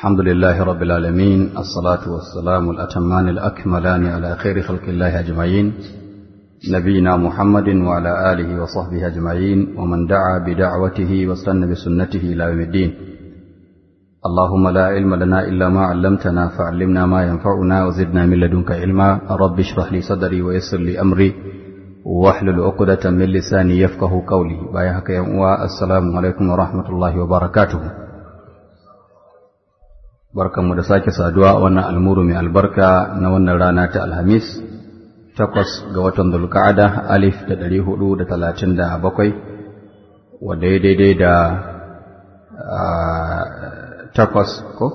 الحمد لله رب العالمين الصلاة والسلام الأتمان الأكملان على خير خلق الله أجمعين نبينا محمد وعلى آله وصحبه أجمعين ومن دعا بدعوته واستنى بسنته إلى يوم الدين اللهم لا علم لنا إلا ما علمتنا فعلمنا ما ينفعنا وزدنا من لدنك علما رب اشرح لي صدري ويسر لي أمري واحلل عقدة من لساني يفقه قولي بايعك يا السلام عليكم ورحمة الله وبركاته barkanmu da sake saduwa a wannan almuru mai albarka na wannan rana ta alhamis takwas ga watan dulka'ada alif da ɗari hudu da talatin da bakwai wadda ya daidai da takwas ko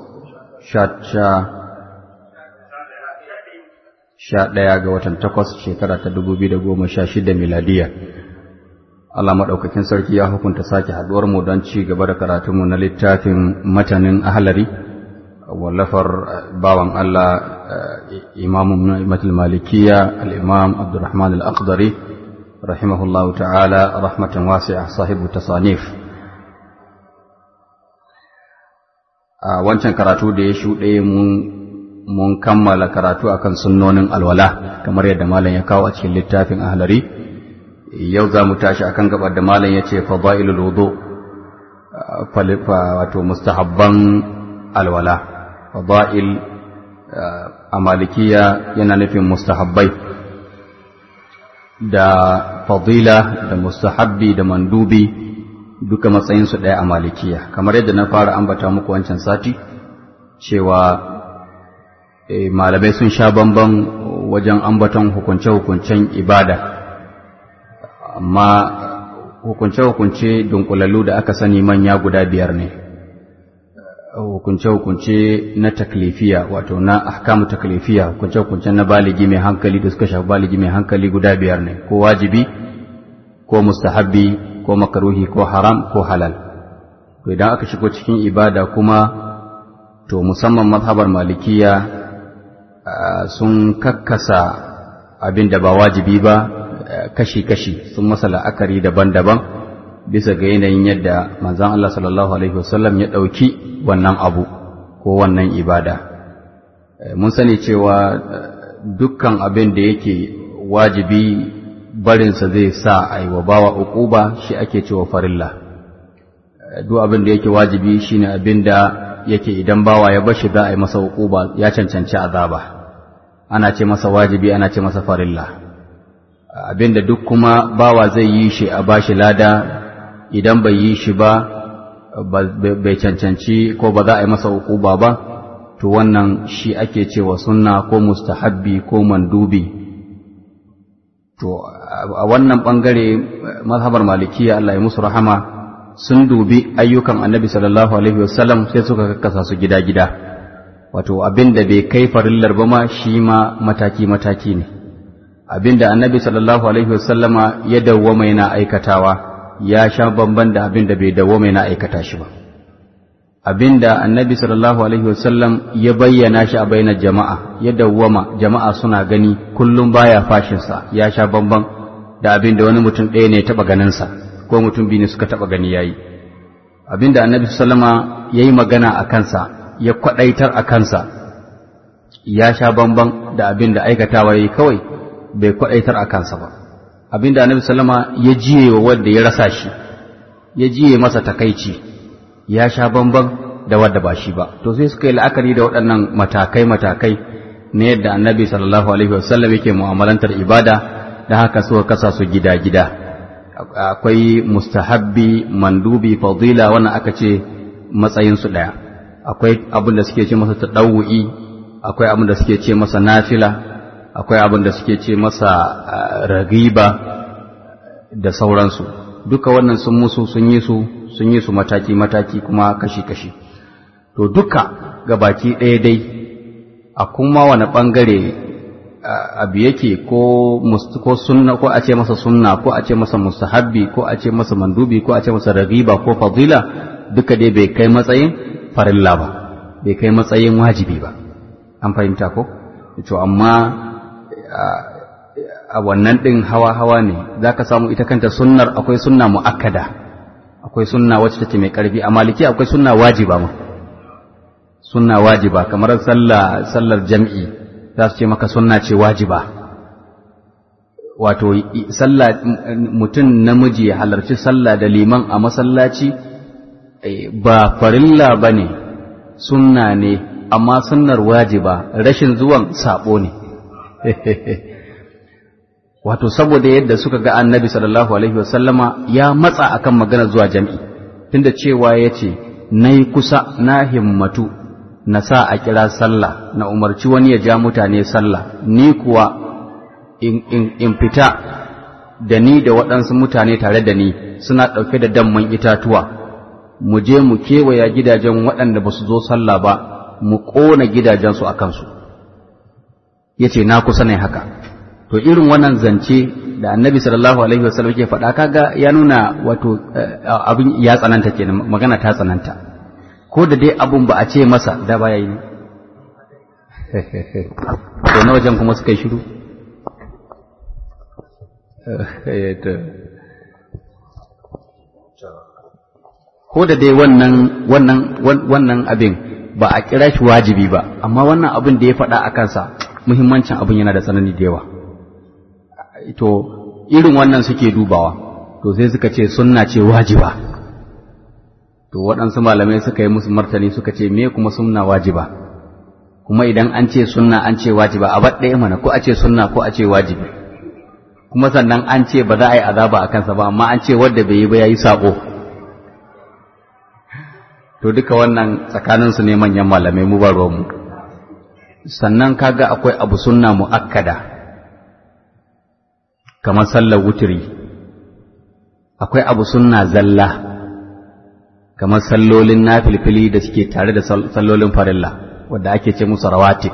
sha ɗaya ga watan takwas shekara ta dubu biyu da goma sha shida miladiya Allah maɗaukakin sarki ya hukunta sake haɗuwar mu don ci gaba da karatunmu na littafin matanin ahalari wallafar bawan Allah imamu imatul malikiya al-imam abdurrahman al-aqdari rahimahullahu ta'ala rahmatan wasi'a sahibu tasanif a wancan karatu da ya shuɗe mun kammala karatu akan sunnonin alwala kamar yadda malam ya kawo a cikin littafin ahlari yau za mu tashi akan gabar da malam ya ce fadailul wudu wato mustahabban alwala fada'il a malikiya yana nufin mustahabbai da fadila da mustahabbi da mandubi duka matsayinsu ɗaya a malikiya kamar yadda na fara ambata muku wancan sati cewa malamai sun sha bamban wajen ambaton hukunce-hukuncen ibada amma hukunce-hukunce dunkulallu da aka sani manya guda biyar ne hukunce-hukunce na taklifiya wato na ahkamu taklifiya hukunce-hukunce na baligi mai hankali da suka shafi baligi mai hankali guda biyar ne ko wajibi ko mustahabbi ko makaruhi ko haram ko halal to idan aka shigo cikin ibada kuma to musamman mazhabar malikiya sun kakkasa abin da ba wajibi ba kashi-kashi sun masa la'akari daban-daban bisa ga yanayin yadda manzan Allah sallallahu Alaihi wasallam ya ɗauki wannan abu ko wannan ibada. Mun sani cewa dukkan abin da yake wajibi barinsa zai sa a yi wa bawa uquba shi ake cewa farilla. Duk abin da yake wajibi shi ne abin da yake idan bawa ya bashi za a yi masa uquba ya cancanci azaba. Ana ce masa wajibi ana ce masa farilla. Abin da duk kuma bawa zai yi shi a bashi lada idan bai yi shi ba bai cancanci ko ba za a yi masa hukuba ba to wannan shi ake cewa sunna ko mustahabbi ko mandubi to a wannan bangare mazhabar malikiya Allah ya musu rahama sun dubi ayyukan annabi sallallahu alaihi wasallam sai suka kakkasa su gida-gida wato abin da bai kai farillar ba ma shi ma mataki-mataki ne abin da annabi sallallahu alaihi wasallama ya dawwama yana aikatawa ya sha bamban da abin da bai dawo mai na aikata shi ba abin da annabi sallallahu alaihi wasallam ya bayyana shi a bainar jama'a ya dawwama jama'a suna gani kullum baya fashinsa ya sha bamban da abin da wani mutum ɗaya ne ya taɓa ganinsa ko mutum biyu ne suka taɓa gani yayi abin da annabi sallama ya yi magana a kansa ya kwaɗaitar a kansa ya sha bamban da abin da aikatawa ya yi kawai bai kwaɗaitar a kansa ba abinda annabi sallama ya jiye wa wanda ya rasa shi ya jiye masa takaici ya sha bamban da wadda ba shi ba to sai suka yi la'akari da waɗannan matakai matakai na yadda annabi sallallahu alaihi wasallam yake mu'amalantar ibada da haka suka kasa su gida gida akwai mustahabbi mandubi fadila wannan aka ce matsayin su daya akwai abin da suke ce masa tadawu'i akwai abin da suke ce masa nafila akwai abin da suke ce masa ragiba da sauransu duka wannan sun musu sun yi su sun yi su mataki-mataki kuma kashi-kashi to duka ga baki ɗaya dai a kuma wani ɓangare abu yake ko ko sunna ko a ce masa sunna ko a ce masa mustahabbi ko a ce masa mandubi ko a ce masa ragiba ko fadila duka dai bai kai matsayin farilla ba bai kai matsayin wajibi ba an fahimta ko to amma a wannan ɗin hawa-hawa ne za ka samu ita kanta sunnar akwai sunna mu'akkada akwai sunna wacce take mai ƙarfi a maliki akwai sunna wajiba ma sunna wajiba kamar sallah sallar jam'i za su ce maka sunna ce wajiba wato sallah mutum namiji ya halarci sallah da liman a masallaci ba farilla ba ne sunna ne amma sunnar wajiba rashin zuwan sabo ne wato saboda yadda suka ga annabi sallallahu alaihi wasallama ya matsa akan magana zuwa jam'i tunda cewa ya ce na yi kusa na himmatu na sa a kira sallah na umarci wani ya ja mutane sallah ni kuwa in, in, in fita da ni da waɗansu mutane tare da ni suna ɗauke da damman itatuwa mu je mu kewaya gidajen waɗanda ba su zo sallah ba mu ƙona gidajensu a kansu ya ce na kusa ne haka to irin wannan zance da annabi sallallahu alaihi wasallam ke faɗa kaga ya nuna wato abin ya tsananta kenan magana ta tsananta ko da dai abun ba a ce masa da baya yi to na wajen kuma suka yi shiru ko da dai wannan wannan wannan abin ba a kira shi wajibi ba amma wannan abin da ya faɗa a kansa muhimmancin abin yana da tsanani da yawa to irin wannan suke dubawa to sai suka ce sunna ce wajiba to waɗansu malamai suka yi musu martani suka ce me kuma sunna wajiba kuma idan an ce sunna an ce wajiba a ɗaya mana ko a ce sunna ko a ce wajibi kuma sannan an ce ba za a yi azaba a kansa ba amma an ce wadda bai yi ba ya yi saƙo to duka wannan tsakaninsu ne manyan malamai mu ba mu sannan kaga akwai abu sunna mu'akkada kamar sallar wuturi akwai abu sunna zalla kamar sallolin nafilfili da suke tare da sallolin farilla wadda ake ce musu rawatib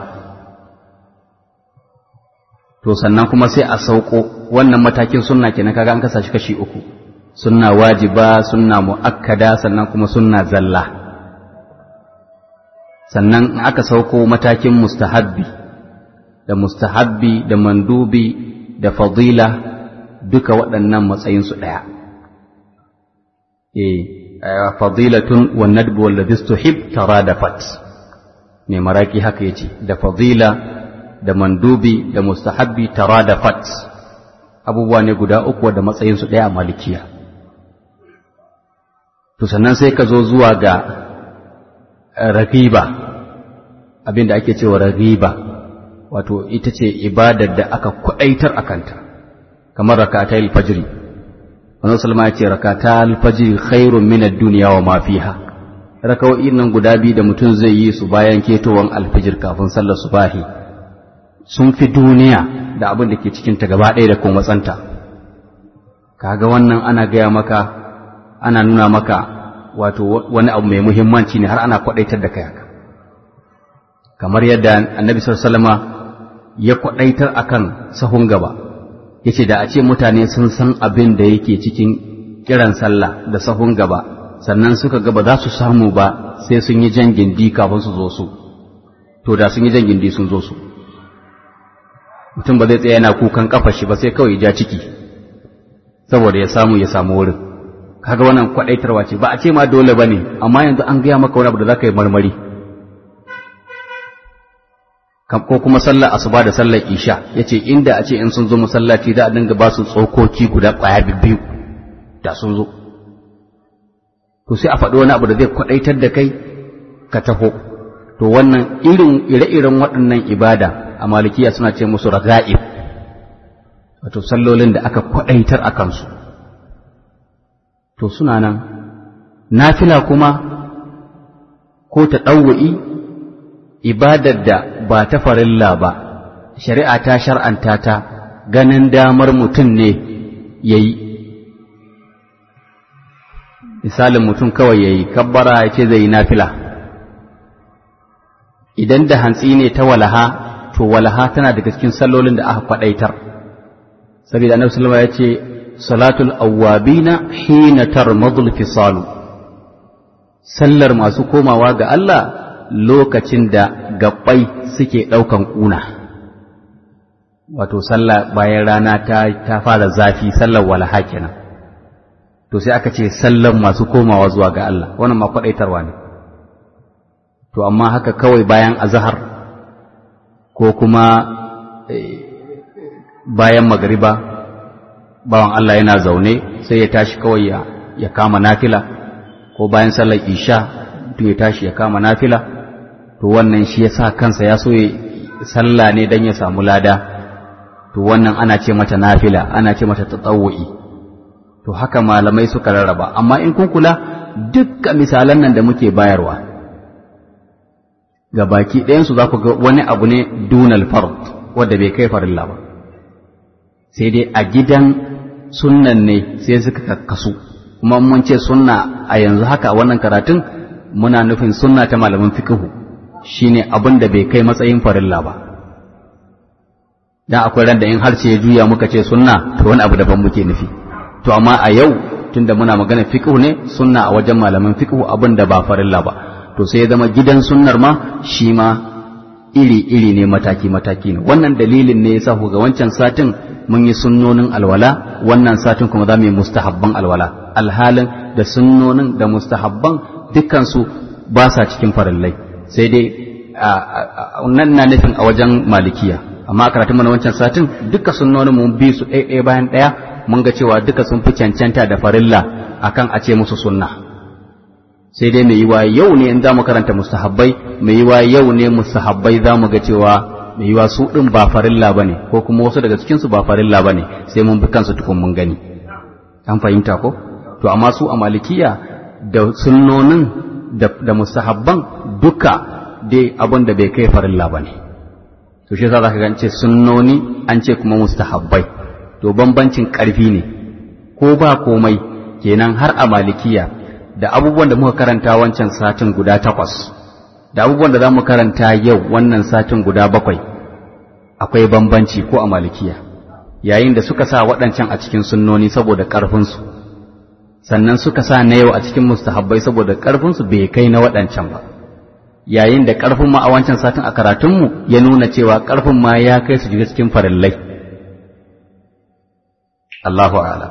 to sannan kuma sai a sauko wannan matakin sunna kenan kaga an kasa shi kashi uku sunna wajiba sunna muakkada sannan kuma sunna zalla sannan aka sauko matakin mustahabbi da mustahabbi da mandubi da fadila duka waɗannan matsayinsu ɗaya eh fadilatun wa nadbu walladhi istuhib taradafat mai maraki haka yace da fadila da mandubi da mustahabbi taradafat abubuwa ne guda uku da matsayinsu ɗaya a malikiya to sannan sai ka zo zuwa ga ragiba abinda ake cewa ragiba wato ita ce ibadar da aka kwaɗaitar a kanta kamar rakata alfajiri wannan salma ya ce rakata alfajiri khairun min ad-dunya wa ma fiha raka'o'in nan guda biyu da mutum zai yi su bayan ketowan alfajir kafin sallar subahi sun fi duniya da abin da ke cikin ta gaba ɗaya da kuma matsanta kaga wannan ana gaya maka ana nuna maka wato wani abu mai muhimmanci ne har ana kwaɗaitar da kai haka kamar yadda annabi sallallahu ya kwaɗaitar akan sahun gaba yace da a ce mutane sun san abin da yake cikin kiran sallah da sahun gaba sannan suka ga ba za su samu ba sai sun yi jan gindi kafin su zo su to da sun yi jan gindi sun zo su mutum ba zai tsaya yana kukan kafa shi ba sai kawai ya ja ciki saboda ya samu ya samu wurin kaga wannan kwadaitarwa ce ba a ce ma dole bane amma yanzu an gaya maka wani abu da zaka yi marmari ko kuma sallar asuba da sallar isha yace inda a ce in sun zo masallaci za a dinga ba su tsokoki guda kwaya biyu da sun zo to sai a faɗi wani abu da zai kwadaitar da kai ka taho to wannan irin ire-iren waɗannan ibada a malikiya suna ce musu raga'ib wato sallolin da aka kwadaitar a kansu to suna nan nafila kuma ko ta ɗauwa'i ibadar da ba ta farilla ba shari'a ta shar'anta ta ganin damar mutum ne ya yi misalin mutum kawai ya yi kabbara ya ce zai yi nafila idan da hantsi ne ta walaha to walaha tana daga cikin sallolin da aka kwadaitar saboda annabi sallallahu ya ce salatul awwabina hina tarmadul fisalu sallar masu komawa ga Allah lokacin da gabbai suke daukan kuna wato sallah bayan rana ta ta fara zafi sallar walaha kenan to sai aka ce sallar masu komawa zuwa ga Allah wannan ma kwadaitarwa ne to amma haka kawai bayan azahar ko kuma bayan magariba bawan Allah yana zaune sai ya tashi kawai ya, ya kama nafila ko bayan sallar isha to ya tashi ya kama nafila to wannan shi ya sa kansa ya so ya sallah ne don ya samu lada to wannan ana ce mata nafila ana ce mata tatawu'i to haka malamai suka rarraba amma in kun kula dukkan misalan nan da muke bayarwa ga baki ɗayansu za ku ga wani abu ne dunal fard wadda bai kai farilla ba sai dai a gidan sunnan ne sai suka kakkasu kuma mun ce sunna a yanzu haka a wannan karatun muna nufin sunna ta malamin fikihu shine abin da bai kai matsayin farilla ba dan akwai ran da in harshe ya juya muka ce sunna to wani abu daban muke nufi to amma a yau tunda muna magana fiqhu ne sunna a wajen malaman fiqhu abin da ba farilla ba to sai ya zama gidan sunnar ma shi ma iri iri ne mataki mataki ne wannan dalilin ne yasa ku ga wancan satin mun yi sunnonin alwala wannan satin kuma za mu yi mustahabban alwala alhalin da sunnonin da mustahabban dukkan su ba sa cikin farillai sai dai nan na nufin a wajen malikiya amma a karatun mana wancan satin duka sunnonin mun bi su ɗaya bayan ɗaya mun ga cewa duka sun fi cancanta da farilla akan a ce musu sunna sai dai mai yiwa yau ne in za mu karanta mustahabbai mai yiwa yau ne mustahabbai za mu ga cewa mai yiwa su ɗin ba farilla ba ne ko kuma wasu daga cikinsu ba farilla ba ne sai mun bi kansu tukun mun gani an fahimta ko to amma su a malikiya da sunnonin da mustahabban duka dai abin da bai kai farilla ba ne to shi yasa za ka gance sunnoni an ce kuma mustahabbai to bambancin ƙarfi ne ko ba komai kenan har a malikiya da abubuwan da muka karanta wancan satin guda takwas da abubuwan da za mu karanta yau wannan satin guda bakwai akwai bambanci ko a malikiya yayin da suka sa waɗancan a cikin sunnoni saboda ƙarfinsu sannan suka sa na yau a cikin mustahabbai saboda ƙarfinsu bai kai na waɗancan ba yayin da ƙarfin ma a wancan satin a karatunmu ya nuna cewa ƙarfin ma ya kai su shiga cikin farillai Allahu a'lam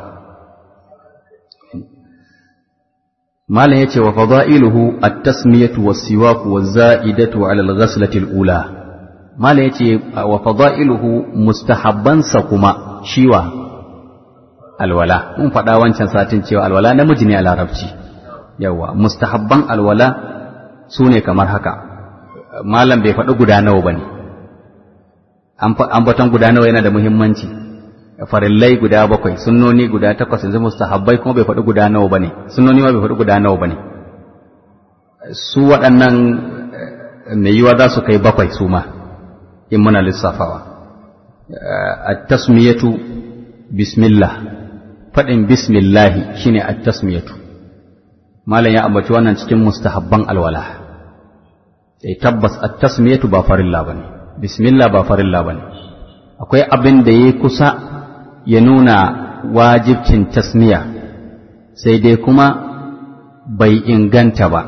malam yace wa fadailuhu at-tasmiyatu was-siwaku waz-za'idatu 'ala al-ghaslati al-ula malam yace wa fadailuhu mustahabbansa kuma shiwa alwala mun faɗa wancan satin cewa alwala namiji ne a larabci yawa mustahabban alwala su ne kamar haka malam bai faɗi guda nawa ba ne ambaton guda nawa yana da muhimmanci farillai guda bakwai sunnoni guda takwas yanzu mustahabbai kuma bai faɗi guda nawa ba ne sunnoni ma bai faɗi guda nawa ba ne su waɗannan mai yiwa za su kai bakwai su ma in muna lissafawa at-tasmiyatu bismillah faɗin bismillahi shine at-tasmiyatu malam ya ambaci wannan cikin mustahabban alwala sai tabbas at-tasmiyatu ba farilla bane bismillah ba farilla bane akwai abin da yayi kusa ya nuna wajibcin tasmiya sai dai kuma bai inganta ba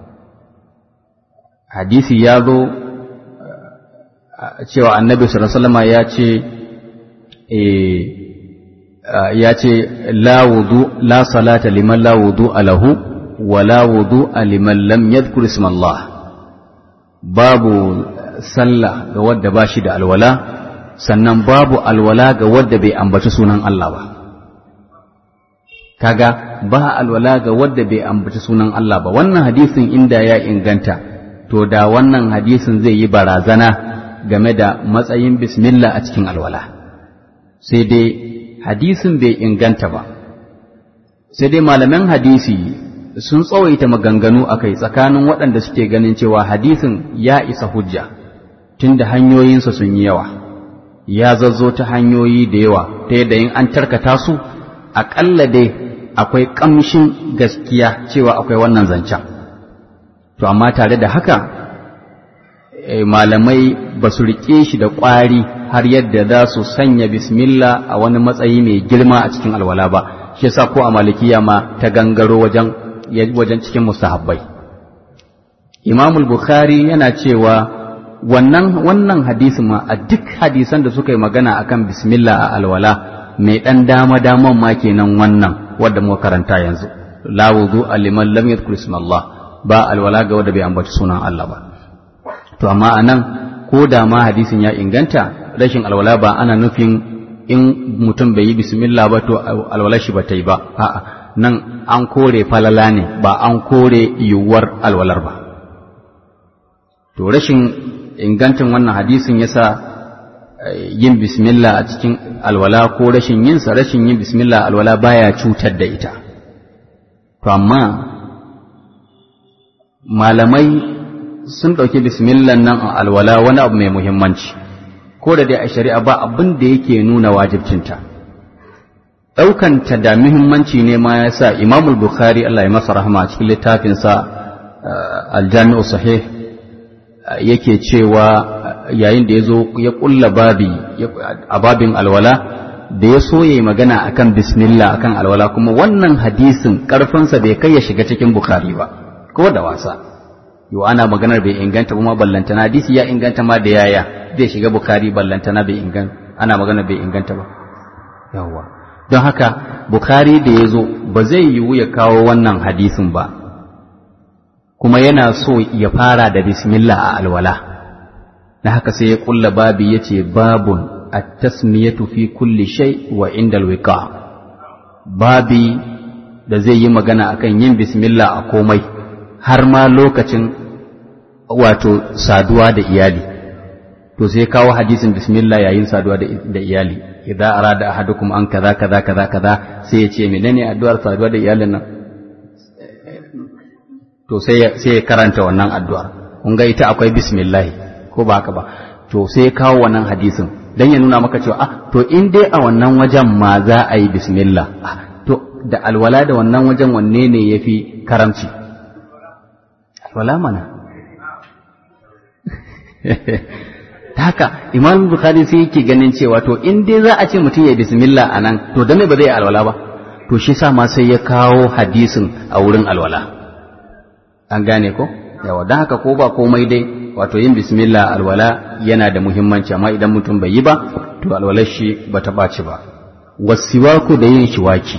hadisi ya zo cewa annabi sallallahu alaihi wasallam ya ce ya ce la wudu la salata liman la wudu lahu wala wudu liman lam yadhkur isma Allah babu sallah ga wadda ba shi da alwala sannan babu alwala ga wadda bai ambaci sunan Allah ba kaga ba alwala ga wadda bai ambaci sunan Allah ba wannan hadisin inda ya inganta to da wannan hadisin zai yi barazana game da matsayin bismillah a cikin alwala sai dai hadisin bai inganta ba sai dai malaman hadisi sun tsawaita maganganu a kai tsakanin waɗanda suke ganin cewa hadisin ya isa hujja tunda hanyoyinsa sun yi yawa ya zazzo ta hanyoyi da yawa ta yadda in an tarkata su aƙalla dai akwai ƙamshin gaskiya cewa akwai wannan zancen to amma tare da haka malamai ba su riƙe shi da ƙwari har yadda za su sanya bismillah a wani matsayi mai girma a cikin alwala ba shi yasa ko a malikiya ma ta gangaro wajen wajen cikin mustahabbai Imam Bukhari yana cewa wannan wannan hadisin ma a duk hadisan da suka yi magana akan bismillah a alwala mai dan dama daman ma kenan wannan wanda muka karanta yanzu la wudu liman lam yadhkur isma Allah ba alwala ga wanda bai ambaci sunan Allah ba to amma anan ko da ma hadisin ya inganta rashin alwala ba ana nufin in mutum bai yi bismillah ba to alwala shi ba ta yi ba a'a nan an kore falala ne ba an kore yiwuwar alwalar ba to rashin ingantin wannan hadisin yasa yin bismillah a cikin alwala ko rashin yinsa rashin yin bismillah alwala baya cutar da ita to amma malamai sun ɗauki bismillah nan a alwala wani abu mai muhimmanci ko da dai a shari'a ba abin da yake nuna wajibcinta ɗaukanta da muhimmanci ne ma ya sa imamul bukhari Allah ya masa rahama a cikin littafinsa aljami'u sahih yake cewa yayin da ya zo ya ƙulla babi a babin alwala da ya so ya yi magana akan bismillah akan alwala kuma wannan hadisin ƙarfinsa bai kai ya shiga cikin bukhari ba ko da wasa yau ana maganar bai inganta kuma ballantana hadisi ya inganta ma da yaya zai shiga bukhari ballantana bai inganta ana maganar bai inganta ba yawwa don haka bukhari da ya zo ba zai yiwu ya kawo wannan hadisin ba kuma yana so ya fara da bismillah a alwala na haka sai ya kulla babi ya ce babun at-tasmiyatu fi kulli shay wa inda alwiqa babi da zai yi magana akan yin bismillah a komai har ma lokacin wato saduwa da iyali to sai kawo hadisin bismillah yayin saduwa da iyali idza arada ahadukum an kaza kaza kaza kaza sai ya ce menene addu'ar saduwa da iyalin nan to sai sai ya karanta wannan addu'ar kun ga ita akwai bismillah ko ba haka ba to sai ya kawo wannan hadisin dan ya nuna maka cewa ah to in dai a wannan wajen ma za a yi bismillah ah to da alwala da wannan wajen wanne ne yafi karamci alwala mana ta haka imam bukhari sai yake ganin cewa to in dai za a ce mutum ya bismillah a nan to da me ba zai alwala ba to shi sa ma sai ya kawo hadisin a wurin alwala an gane ko yawa don haka ko ba komai dai wato yin bismillah alwala yana da muhimmanci amma idan mutum bai yi ba to alwalar shi ba ta ɓaci ba wasiwaku da yin shiwaki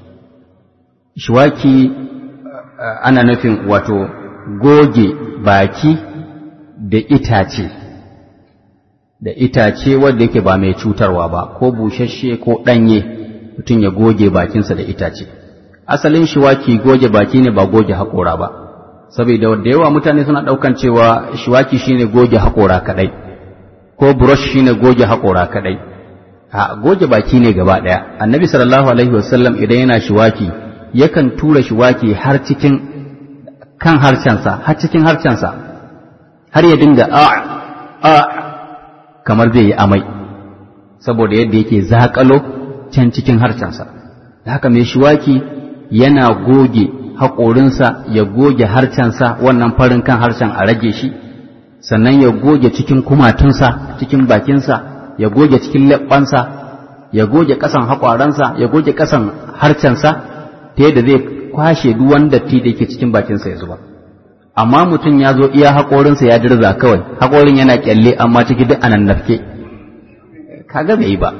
shiwaki ana nufin wato goge baki da itace da itace wanda yake ba mai cutarwa ba ko bushashe ko ɗanye mutum ya goge bakinsa da itace asalin shiwaki goge baki ne ba goge haƙora ba saboda da yawa mutane suna ɗaukan cewa shiwaki shine goge haƙora kaɗai ko brush shine goge haƙora kaɗai a goge baki ne gaba ɗaya annabi sallallahu alaihi wasallam idan yana shiwaki yakan tura shiwaki har cikin kan harshensa har cikin harshensa har ya dinga a a kamar zai yi amai saboda yadda yake zakalo can cikin harshensa da haka mai shiwaki yana goge haƙorinsa ya goge harshensa wannan farin kan harshen a rage shi sannan ya goge cikin kumatunsa cikin bakinsa ya goge cikin leɓɓansa ya goge ƙasan haƙwaransa ya goge ƙasan harshensa ta yadda zai kwashe duk wani datti da yake cikin bakinsa ya zuba amma mutum ya zo iya haƙorinsa ya dirza kawai haƙorin yana kyalle amma ciki duk anan nafke kaga bai yi ba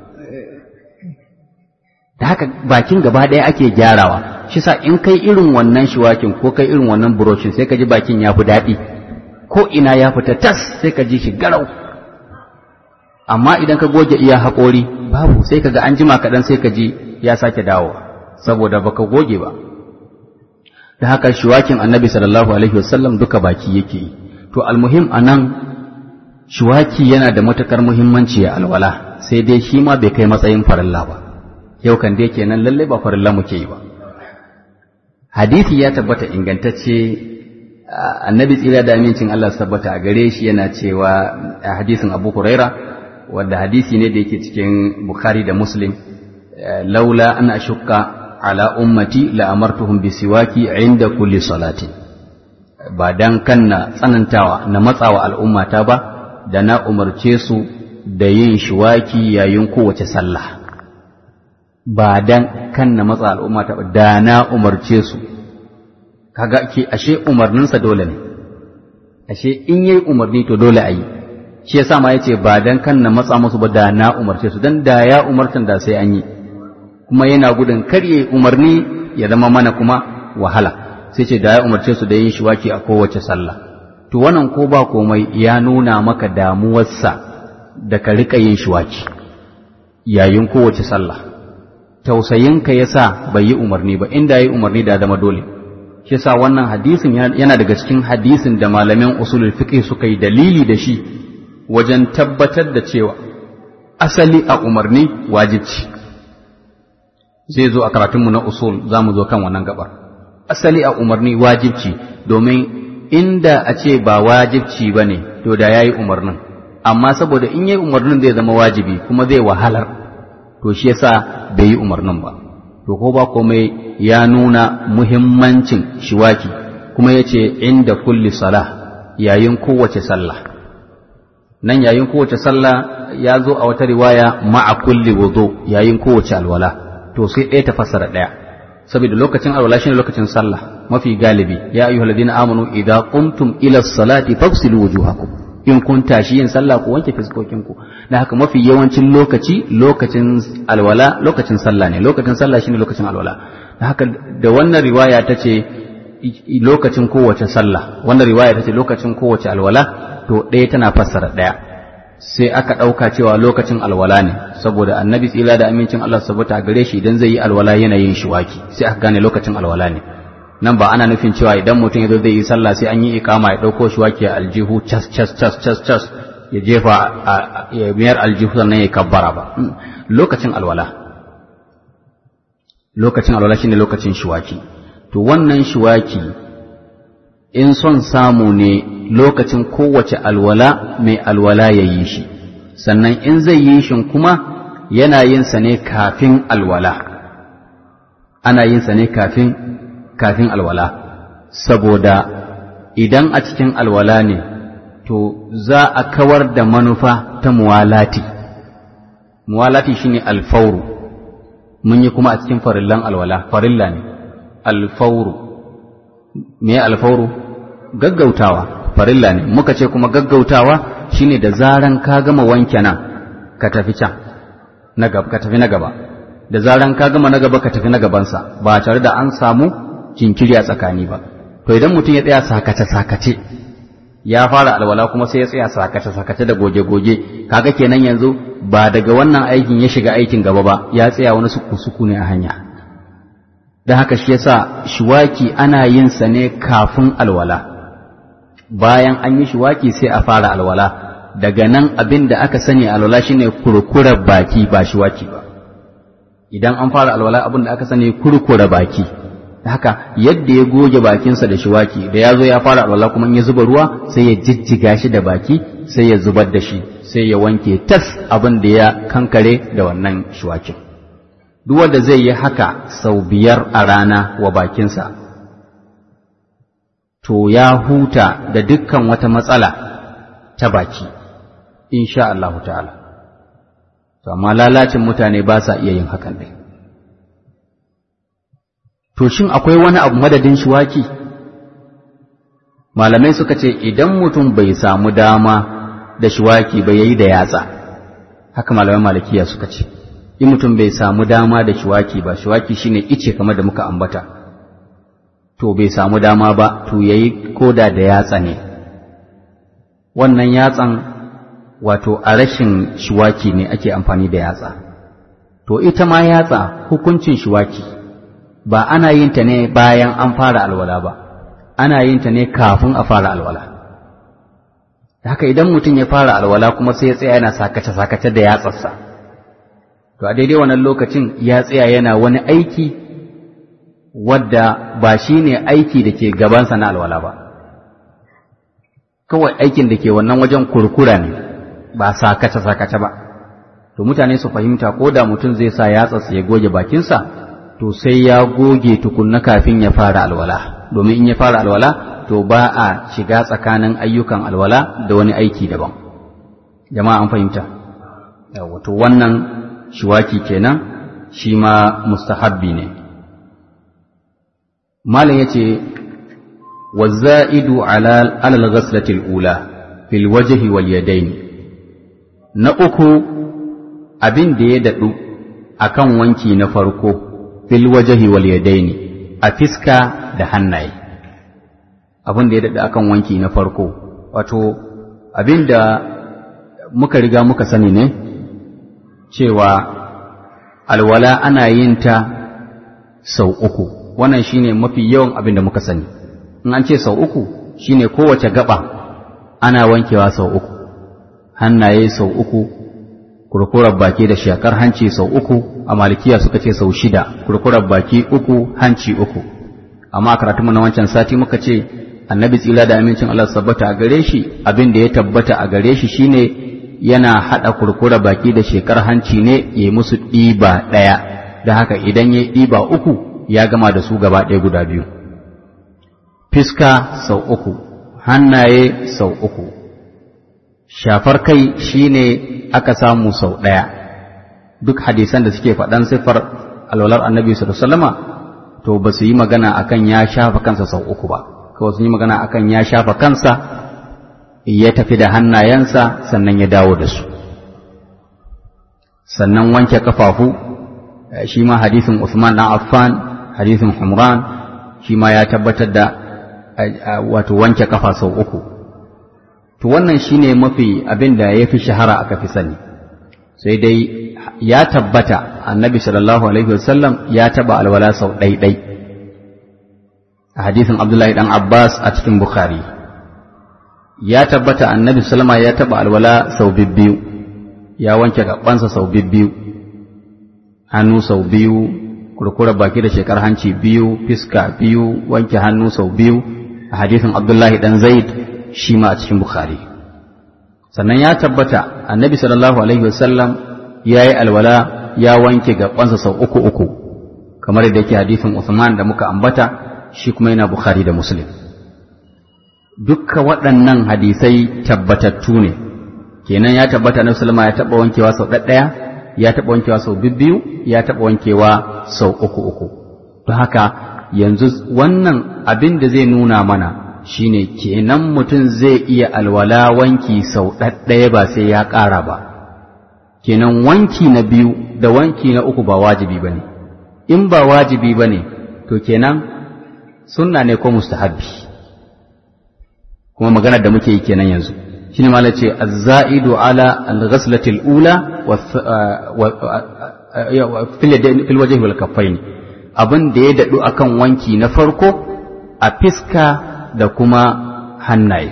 da haka bakin gaba ɗaya ake gyarawa shi sa in kai irin wannan shiwakin ko kai irin wannan buroshin sai ka ji bakin ya fi daɗi ko ina ya fita tas sai ka ji shi garau amma idan ka goge iya haƙori babu sai ka ga an jima kaɗan sai ka ji ya sake dawowa saboda baka goge ba da haka shiwakin annabi sallallahu alaihi wasallam duka baki yake yi to almuhim anan shiwaki yana da matukar muhimmanci a alwala sai dai shi ma bai kai matsayin farilla ba yau kan dai kenan lalle ba farilla muke yi ba hadisi ya tabbata ingantacce annabi tsira da amincin Allah su tabbata a gare shi yana cewa a hadisin Abu Huraira wanda hadisi ne da yake cikin Bukhari da Muslim laula an ashukka ala ummati la amartuhum bisiwaki inda kulli salati ba dan kan na tsanantawa na matsawa al'ummata ba da na umarce su da yin shiwaki yayin kowace sallah ba dan kan na matsa al'ummata ba da na umarce su kaga ke ashe umarninsa dole ne ashe in yayi umarni to dole a yi shi yasa ma yace ba dan kan na matsa musu ba da na umarce su dan da ya umartan da sai an yi kuma yana gudun karye umarni ya zama mana kuma wahala sai ce da ya umarce su da yin shiwaki a kowace sallah to wannan ko ba komai ya nuna maka damuwarsa da ka riƙa yin shiwaki yayin kowace sallah tausayinka ya sa bai yi umarni ba inda ya yi umarni da zama dole shi sa wannan hadisin yana daga cikin hadisin da malamin usulul fiqh suka yi dalili da shi wajen tabbatar da cewa asali a umarni wajibci zai zo a karatunmu na usul za mu zo kan wannan gabar asali a umarni wajibci domin inda a ce ba wajibci ba ne to da ya yi umarnin amma saboda in yi umarnin zai zama wajibi kuma zai wahalar to shi yasa bai yi umarnin ba to ko ba komai ya nuna muhimmancin shiwaki kuma ya ce inda kulli salah yayin kowace sallah nan yayin kowace sallah ya zo a wata riwaya ma'a kulli wudu yayin kowace alwala to sai ɗaya ta fassara ɗaya saboda lokacin alwala shine lokacin sallah mafi galibi ya ayyuhal ladina amanu idza qumtum ila salati faghsilu wujuhakum in kun tashi yin sallah ku wanke fiskokin ku da haka mafi yawancin lokaci lokacin alwala lokacin sallah ne lokacin sallah shine lokacin alwala da haka da wannan riwaya ta ce lokacin kowace sallah wannan riwaya ta ce lokacin kowace alwala to ɗaya tana fassara ɗaya sai aka ɗauka cewa lokacin alwala ne saboda annabi tsila da amincin Allah sabuta gare shi idan zai yi alwala yana yin shiwaki sai aka gane lokacin alwala ne nan ba ana nufin cewa idan mutum ya zo zai yi sallah sai an yi ikama ya ɗauko shiwaki a aljihu cas cas cas cas cas ya jefa ya biyar aljihu sannan ya kabbara ba lokacin alwala lokacin alwala shine lokacin shiwaki to wannan shiwaki in son samu ne lokacin kowace alwala mai alwala ya yi shi sannan in zai yi shi kuma yana yin sa ne kafin alwala ana yin sa ne kafin kafin alwala saboda idan a cikin alwala ne to za a kawar da manufa ta muwalati muwalati shine alfauru mun yi kuma a cikin farillan alwala farilla ne alfauru me alfauru gaggautawa farilla ne muka ce kuma gaggautawa shine da zaran ka gama wanke nan ka tafi can na gaba ka tafi na gaba da zaran ka gama na gaba ka tafi na gabansa ba tare da an samu jinkiri a tsakani ba to idan mutum ya tsaya sakace sakace ya fara alwala kuma sai ya tsaya sakace sakace da goge goge kaga kenan yanzu ba daga wannan aikin ya shiga aikin gaba ba ya tsaya wani suku suku ne a hanya da haka shi yasa shiwaki ana yin sa ne kafin alwala bayan an yi shiwaki sai a fara alwala daga nan abin da aka sani alwala shine kurkurar baki ba shiwaki ba idan an fara alwala abin da aka sani kurkura baki haka yadda ya goge bakinsa da shiwaki da ya zo ya fara alwala kuma in ya zuba ruwa sai ya jijjiga shi da baki sai ya zubar da shi sai ya wanke tas abin da ya kankare da wannan shiwakin duk wanda zai yi haka sau biyar a rana wa bakinsa to ya huta da dukkan wata matsala ta baki insha Allah ta'ala to amma lalacin mutane ba sa iya yin hakan dai to shin akwai wani abu madadin shiwaki malamai suka ce idan mutum bai samu dama da shiwaki ba yayi da yatsa haka malamai malikiya suka ce in mutum bai samu dama da shiwaki ba shiwaki shine ice kamar da muka ambata to bai samu dama ba to yayi koda da yatsa ne wannan yatsan wato a rashin shiwaki ne ake amfani da yatsa to ita ma yatsa hukuncin shiwaki ba ana yin ta ne bayan an fara alwala ba ana yin ta ne kafin a fara alwala haka idan mutum ya fara alwala kuma sai ya tsaya yana sakace-sakace da yatsarsa to a daidai wannan lokacin ya tsaya yana wani aiki wadda ba shi ne aiki da ke gabansa na alwala ba kawai aikin da ke wannan wajen kurkura ne ba sakace-sakace ba to mutane su fahimta ko da mutum zai sa yatsarsa ya goge bakinsa to sai ya goge tukunna kafin ya fara alwala domin in ya fara alwala to ba a shiga tsakanin ayyukan alwala da wani aiki daban jama'a an fahimta wato wannan shiwaki kenan shi ma mustahabbi ne malam yace waza'idu ala alal ghaslati ula fil wajhi wal yadayn na uku abin da ya dadu akan wanki na farko fil wajhi wal yadaini a fiska da hannaye abin da ya daɗa akan wanki na farko wato abin da muka riga muka sani ne cewa alwala ana yin ta sau uku wannan shine mafi yawan abin da muka sani in an ce sau uku shine kowace gaba ana wankewa sau uku hannaye sau uku kurkurar baki da shakar hanci sau uku a malikiya suka ce sau shida kurkurar baki uku hanci uku amma karatunmu na wancan sati muka ce annabi tsila da amincin Allah tabbata a gare shi abin da ya tabbata a gare shi shine yana hada kurkura baki da shekar hanci ne ya musu ɗiba ɗaya da haka idan ya ɗiba uku ya gama da su gaba ɗaya guda biyu fiska sau uku hannaye sau uku shafar kai shine aka samu sau ɗaya duk hadisan da suke faɗan siffar alwalar annabi sallallahu to ba su yi magana akan ya shafa kansa sau uku ba kawai sun yi magana akan ya shafa kansa ya tafi da hannayensa sannan ya dawo da su sannan wanke kafafu shi ma hadisin Usman dan Affan hadisin Humran shi ma ya tabbatar da wato wanke kafa sau uku to wannan shine mafi abin da ya fi shahara aka fi sani sai dai ya tabbata annabi sallallahu alaihi wasallam ya taba alwala sau ɗaiɗai a hadisin abdullahi dan abbas a cikin bukhari ya tabbata annabi sallama ya taba alwala sau bibbiyu ya wanke gabansa sau bibbiyu hannu sau biyu kurkura baki da shekar hanci biyu fiska biyu wanke hannu sau biyu a hadisin abdullahi dan zaid shi ma a cikin bukhari sannan ya tabbata annabi sallallahu alaihi wasallam ya yi alwala ya wanke gabansa sau uku uku kamar da yake hadisin Uthman da muka ambata shi kuma yana Bukhari da Muslim dukka waɗannan hadisai tabbatattu ne kenan ya tabbata na Sulma ya taɓa wankewa sau ɗaɗɗaya ya taɓa wankewa sau bibbiyu ya taɓa wankewa sau uku uku don haka yanzu wannan abin da zai nuna mana shine kenan mutum zai iya alwala wanki sau ɗaɗɗaya ba sai ya ƙara ba kenan wanki na biyu da wanki na uku ba wajibi ba ne in ba wajibi ba ne to kenan sunna ne ko mustahabbi kuma maganar da muke yi kenan yanzu shine ma ce az-za'idu ala al-ghaslati al-ula wa fil wajhi wal kaffaini abin da ya dadu akan wanki na farko a fiska da kuma hannaye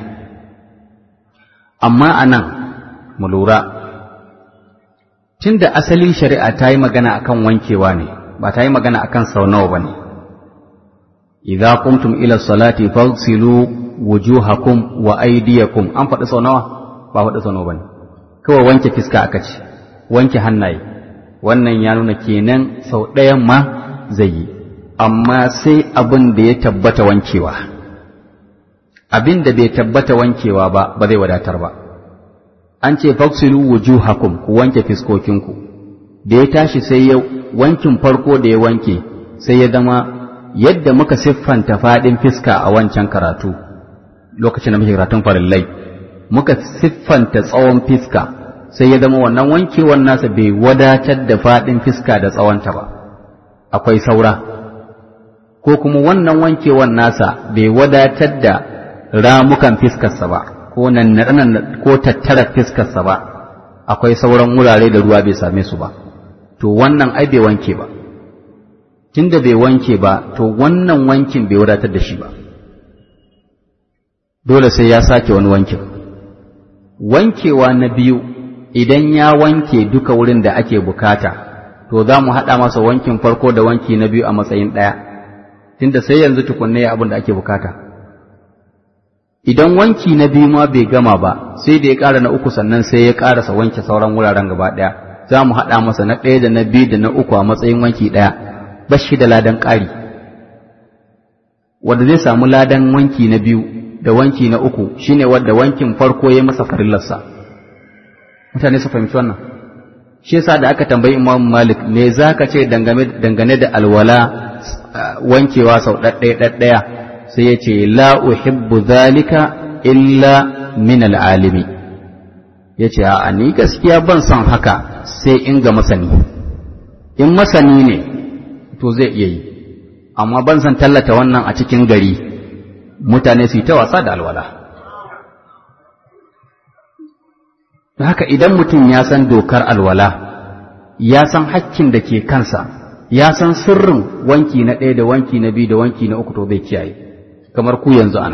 amma anan mu lura tunda asalin shari'a ta yi magana akan wankewa ne ba ta yi magana akan sau nawa ba ne idza qumtum ila salati faghsilu wujuhakum wa aydiyakum an faɗi sau nawa ba faɗi sau nawa bane kawai wanke fiska aka ce wanke hannaye wannan ya nuna kenan sau ɗayan ma zai yi amma sai abin da ya tabbata wankewa abin da bai tabbata wankewa ba ba zai wadatar ba an ce faksilu wujuhakum ku wanke fiskokinku da ya tashi sai ya wankin farko da ya wanke sai ya zama yadda muka siffanta faɗin fiska a wancan karatu lokacin da muke karatun farillai muka siffanta tsawon fiska sai ya zama wannan wankewan nasa bai wadatar da faɗin fiska da tsawonta ba akwai saura ko kuma wannan wankewan nasa bai wadatar da ramukan fiskarsa ba ko nan ko tattara fiskarsa ba akwai sauran wurare da ruwa bai same su ba to wannan ai bai wanke ba tunda bai wanke ba to wannan wankin bai wadatar da shi ba dole sai ya sake wani wankin wankewa na biyu idan ya wanke duka wurin da ake bukata to za mu haɗa masa wankin farko da wanki na biyu a matsayin ɗaya tunda sai yanzu tukunne abin da ake bukata idan wanki na biyu ma bai gama ba sai da ya ƙara na uku sannan sai ya ƙarasa wanke sauran wuraren gaba ɗaya za mu haɗa masa na ɗaya da na biyu da na uku a matsayin wanki ɗaya bashi da ladan ƙari wanda zai samu ladan wanki na biyu da wanki na uku shine wanda wankin farko ya masa farillarsa mutane su fahimci wannan shi yasa da aka tambayi Imam Malik me zaka ce dangane da alwala wankewa sau ɗaɗɗaya ɗaɗɗaya sai ya ce la uhibbu zalika illa min al'alimi ya ce a ni gaskiya ban son haka sai in ga masani in masani ne to zai iya yi amma ban san tallata wannan a cikin gari mutane su yi ta wasa da alwala haka idan mutum ya san dokar alwala ya san hakkin da ke kansa ya san sirrin wanki na ɗaya da wanki na biyu da wanki na uku to zai kiyaye kamar ku yanzu ana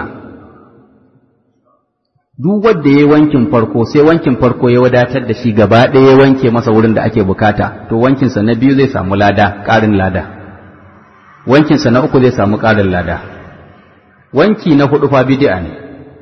duk wanda ya wankin farko sai wankin farko ya wadatar da shi gaba ɗaya ya wanke masa wurin da ake bukata to wankinsa na biyu zai samu lada ƙarin lada wankinsa na uku zai samu ƙarin lada wanki na hudu fa bid'a ne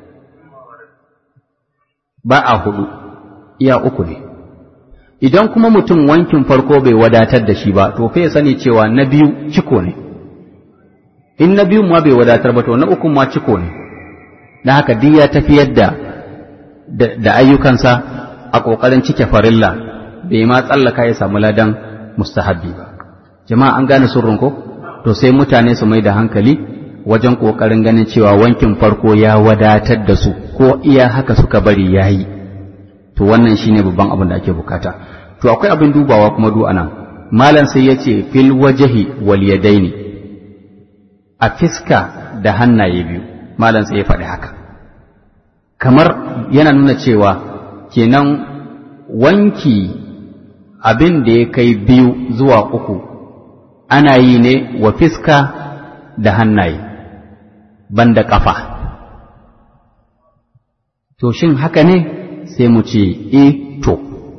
ba a hudu iya uku ne idan kuma mutum wankin farko bai wadatar da shi ba to fa ya sani cewa na biyu ciko ne in na biyu ma bai wadatar ba to na uku ma ciko ne na haka duk ya tafiyar da da ayyukansa a ƙoƙarin cike farilla bai ma tsallaka ya samu ladan mustahabbi ba jama'a an gane surrun ko to sai mutane su mai da hankali wajen ƙoƙarin ganin cewa wankin farko ya wadatar da su ko iya haka suka bari yayi to wannan shine babban abin da ake bukata to akwai abin dubawa kuma du anan malam sai yace fil wajhi wal yadaini a fiska da hannaye biyu malam sai ya faɗi haka kamar yana nuna cewa kenan wanki abin da ya kai biyu zuwa uku ana yi ne wa fiska da hannaye banda ƙafa to shin haka ne sai mu ce e to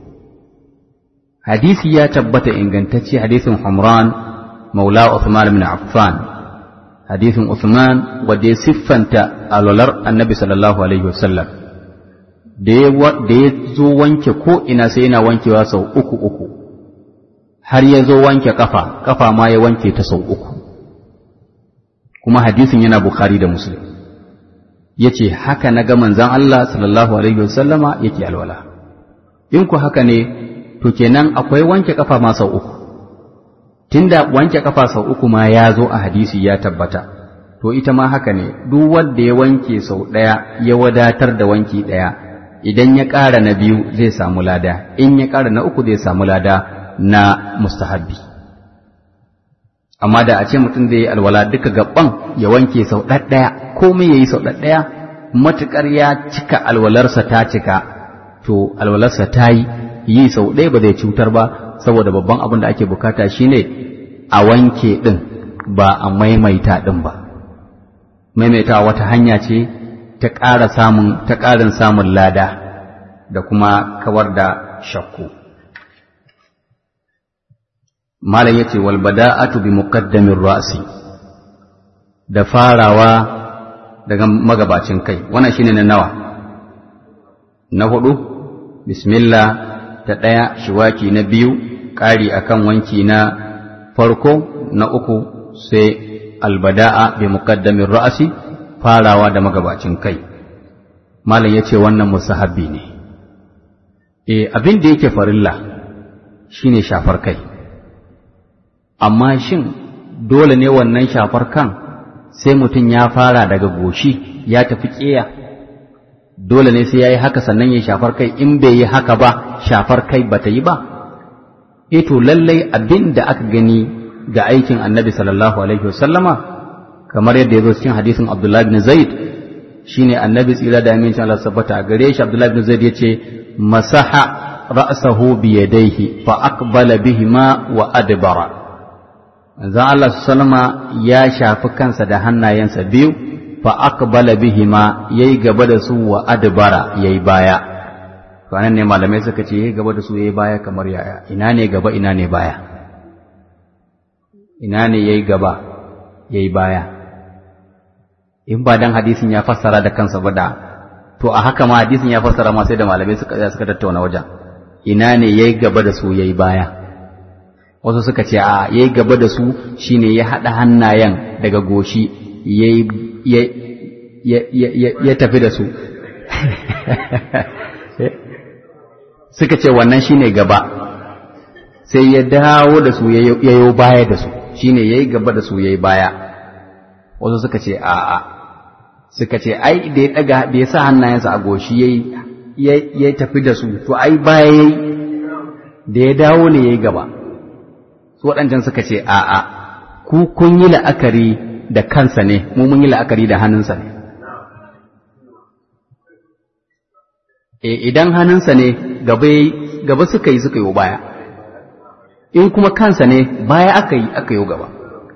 hadisi ya tabbata ingantacce hadisin Humran maula Uthman ibn Affan hadisin Uthman wanda ya siffanta alwalar annabi sallallahu alaihi wasallam da ya zo wanke ko ina sai yana wankewa sau uku uku har ya zo wanke kafa kafa ma ya wanke ta sau uku kuma hadisin yana Bukhari da Muslim ya ce haka na ga manzan Allah sallallahu alaihi wasallama yake alwala in ku haka ne to kenan akwai wanke kafa ma sau uku tunda wanke kafa sau uku ma ya zo a hadisi ya tabbata to ita ma haka ne duk wanda ya wanke sau ɗaya ya wadatar da wanki ɗaya idan ya ƙara na biyu zai samu lada in ya ƙara na uku zai samu lada na mustahabbi amma da a ce mutum zai yi alwala duka gaban ya wanke sau ɗaɗɗaya komai ya yi sau ɗaɗɗaya matuƙar ya cika alwalarsa ta cika to alwalarsa ta yi yi sau ɗaya ba zai cutar ba saboda babban abin da ake bukata shine a wanke ɗin ba a maimaita ɗin ba maimaita wata hanya ce ta ƙara samun ta ƙarin samun lada da kuma kawar da shakku malam yace wal bada'atu bi muqaddamir ra'si da farawa daga magabacin kai wannan shine na nawa na hudu bismillah ta ɗaya shiwaki na biyu ƙari akan wanki na farko na uku sai albada'a bi muqaddamin ra'asi farawa da magabacin kai malam yace wannan musahabbi ne eh abin da yake farilla shine shafar kai amma shin dole ne wannan shafar kan sai mutum ya fara daga goshi ya tafi ƙeya dole ne sai ya yi haka sannan ya shafar kai in bai yi haka ba shafar kai ba ta yi ba e to lallai abin da aka gani ga aikin annabi sallallahu alaihi wasallama kamar yadda ya zo cikin hadisin abdullahi bin zaid shine annabi tsira da amincin Allah sabbata a gare shi abdullahi bin zaid yace masaha ra'sahu bi yadayhi fa aqbala bihima wa adbara manzon Allah sallama ya shafi kansa da hannayensa biyu fa aqbala bihima yayi gaba da su wa adbara yayi baya to anan ne malamai suka ce yayi gaba da su yayi baya kamar yaya ina ne gaba ina ne baya ina ne yayi gaba yayi baya in ba dan hadisin ya fassara da kansa ba da to a haka ma hadisin ya fassara ma sai da malamai suka suka tattauna wajen ina ne yayi gaba da su yayi baya wasu suka ce a yayi gaba da su shine ya hada hannayen daga goshi yayi ya tafi da su suka ce wannan shine gaba sai ya dawo da su ya yi baya da su shine ya yi gaba da su ya yi baya wasu suka ce a'a suka ce ai da ya daga da ya sa hannayensa a goshi ya tafi da su to ai baya ya da ya dawo ne ya yi gaba su waɗancan suka ce a'a ku kun yi la'akari da kansa ne mu mun yi la'akari da hannunsa ne idan hannunsa ne gaba suka yi suka yi baya in kuma kansa ne baya aka yi aka yi gaba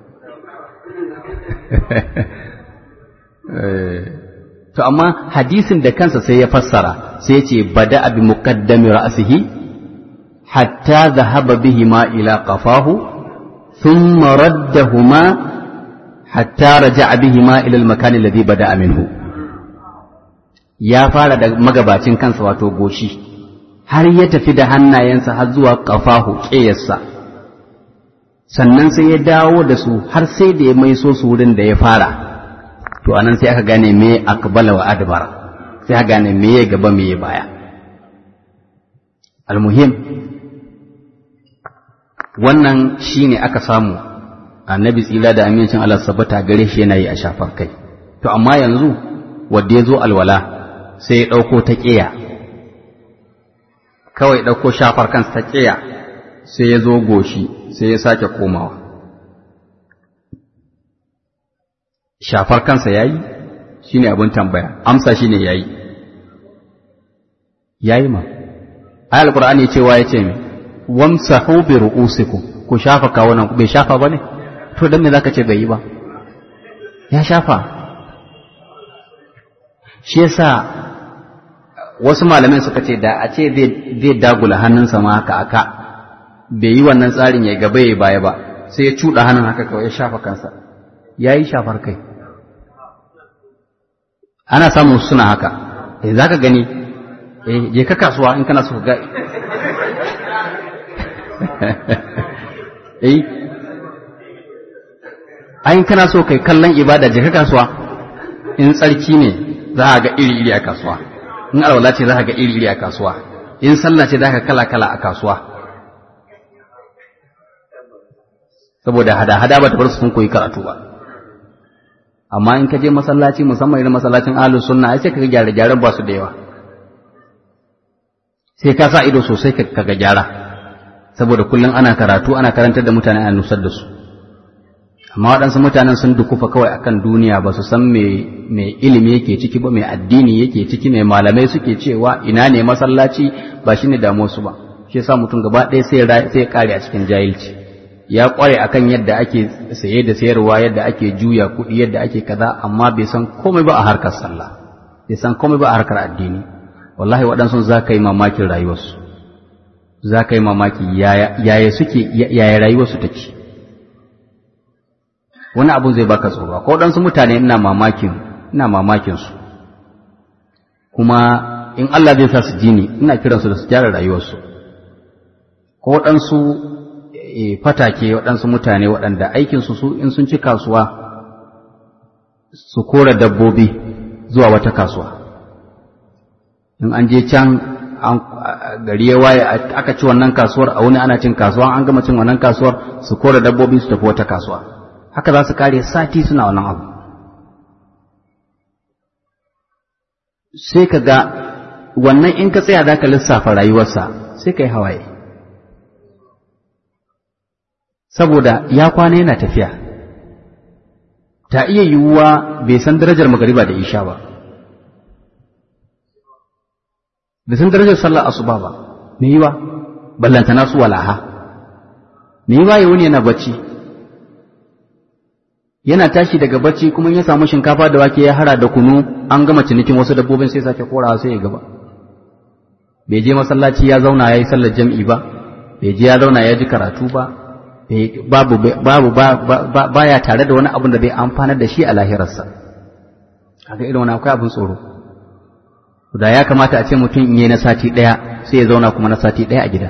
to amma hadisin da kansa sai ya fassara sai ya ce bada abi muqaddami ra'sihi hatta dhahaba bihima ila qafahu thumma raddahuma hatta raja'a bihima ila al-makan alladhi bada'a minhu ya fara da magabacin kansa wato goshi har ya tafi da hannayensa har zuwa qafahu ƙeyarsa sannan sai ya dawo da su har sai da ya maiso su wurin da ya fara to anan sai aka gane me akbala wa adbara sai aka gane me ya gaba me ya baya almuhim wannan shine aka samu annabi tsila da amincin Allah sabbata gare shi yana yi a shafar kai to amma yanzu wanda ya zo alwala sai ya ɗauko ta ƙiya kawai ɗauko shafar kansa ta ƙiya sai ya zo goshi sai ya sake komawa shafar kansa ya yi shi ne abin tambaya amsa shi ne ya yi ya yi ma ayal ƙura'ani cewa ya ce mai wamsahu bi ru'usikum ku shafa kawunan ku bai shafa ba ne to dan me zaka ce bai yi ba ya shafa shi yasa wasu malamai suka ce da a ce zai dagula hannunsa ma haka aka bai yi wannan tsarin ya gaba ya baya ba sai ya cuɗa hannun haka kawai ya shafa kansa ya yi shafar kai ana samun suna haka eh za ka gani eh je ka kasuwa in kana so ga eh ayin kana so kai kallon ibada je ka kasuwa in tsarki ne za a ga iri-iri a kasuwa in alwala ce za ka ga iri-iri a kasuwa in sallah ce za ka kala-kala a kasuwa saboda hada-hada ba ta bar su sun koyi karatu ba amma in ka je masallaci musamman irin masallacin ahlus sunna ai sai ka ga gyare-gyaren ba su da yawa sai ka sa ido sosai ka ga gyara saboda kullum ana karatu ana karantar da mutane ana nusar da su amma waɗansu mutanen sun dukufa kawai akan duniya ba su san mai ilimi yake ciki ba mai addini yake ciki mai malamai suke cewa ina ne masallaci ba shine damuwar su ba shi yasa mutum gaba ɗaya sai sai ya kare a cikin jahilci ya kware akan yadda ake saye da sayarwa yadda ake juya kuɗi yadda ake kaza amma bai san komai ba a harkar sallah bai san komai ba a harkar addini wallahi waɗansu za ka yi mamakin rayuwarsu za ka yi mamaki yaya suke yaya rayuwarsu take wani abun zai baka tsoro ko ɗansu mutane ina mamakin ina mamakin su kuma in Allah zai sa su ji ni ina kiransu da su gyara rayuwarsu ko waɗansu fatake waɗansu mutane waɗanda aikinsu su in sun ci kasuwa su kora dabbobi zuwa wata kasuwa in an je can gari ya waye aka ci wannan kasuwar a wani ana cin kasuwa an gama cin wannan kasuwar su kora dabbobi su tafi wata kasuwa haka za su kare sati suna wannan abu sai ka ga wannan in ka tsaya za ka lissafa rayuwarsa sai ka yi hawaye saboda ya kwana yana tafiya ta iya yiwuwa bai san darajar magariba da isha ba bai san darajar sallar asuba ba me yiwa ballantana su walaha me yiwa ya wuni yana bacci yana tashi daga bacci kuma ya samu shinkafa da wake ya hara da kunu an gama cinikin wasu dabbobin sai sake korawa sai ya gaba bai je masallaci ya zauna ya yi sallar jam'i ba bai je ya zauna ya ji karatu ba babu babu baya tare da wani abin da zai amfanar da shi a lahirarsa kaga irin wani akwai abin tsoro da ya kamata a ce mutum in yi na sati ɗaya sai ya zauna kuma na sati ɗaya a gida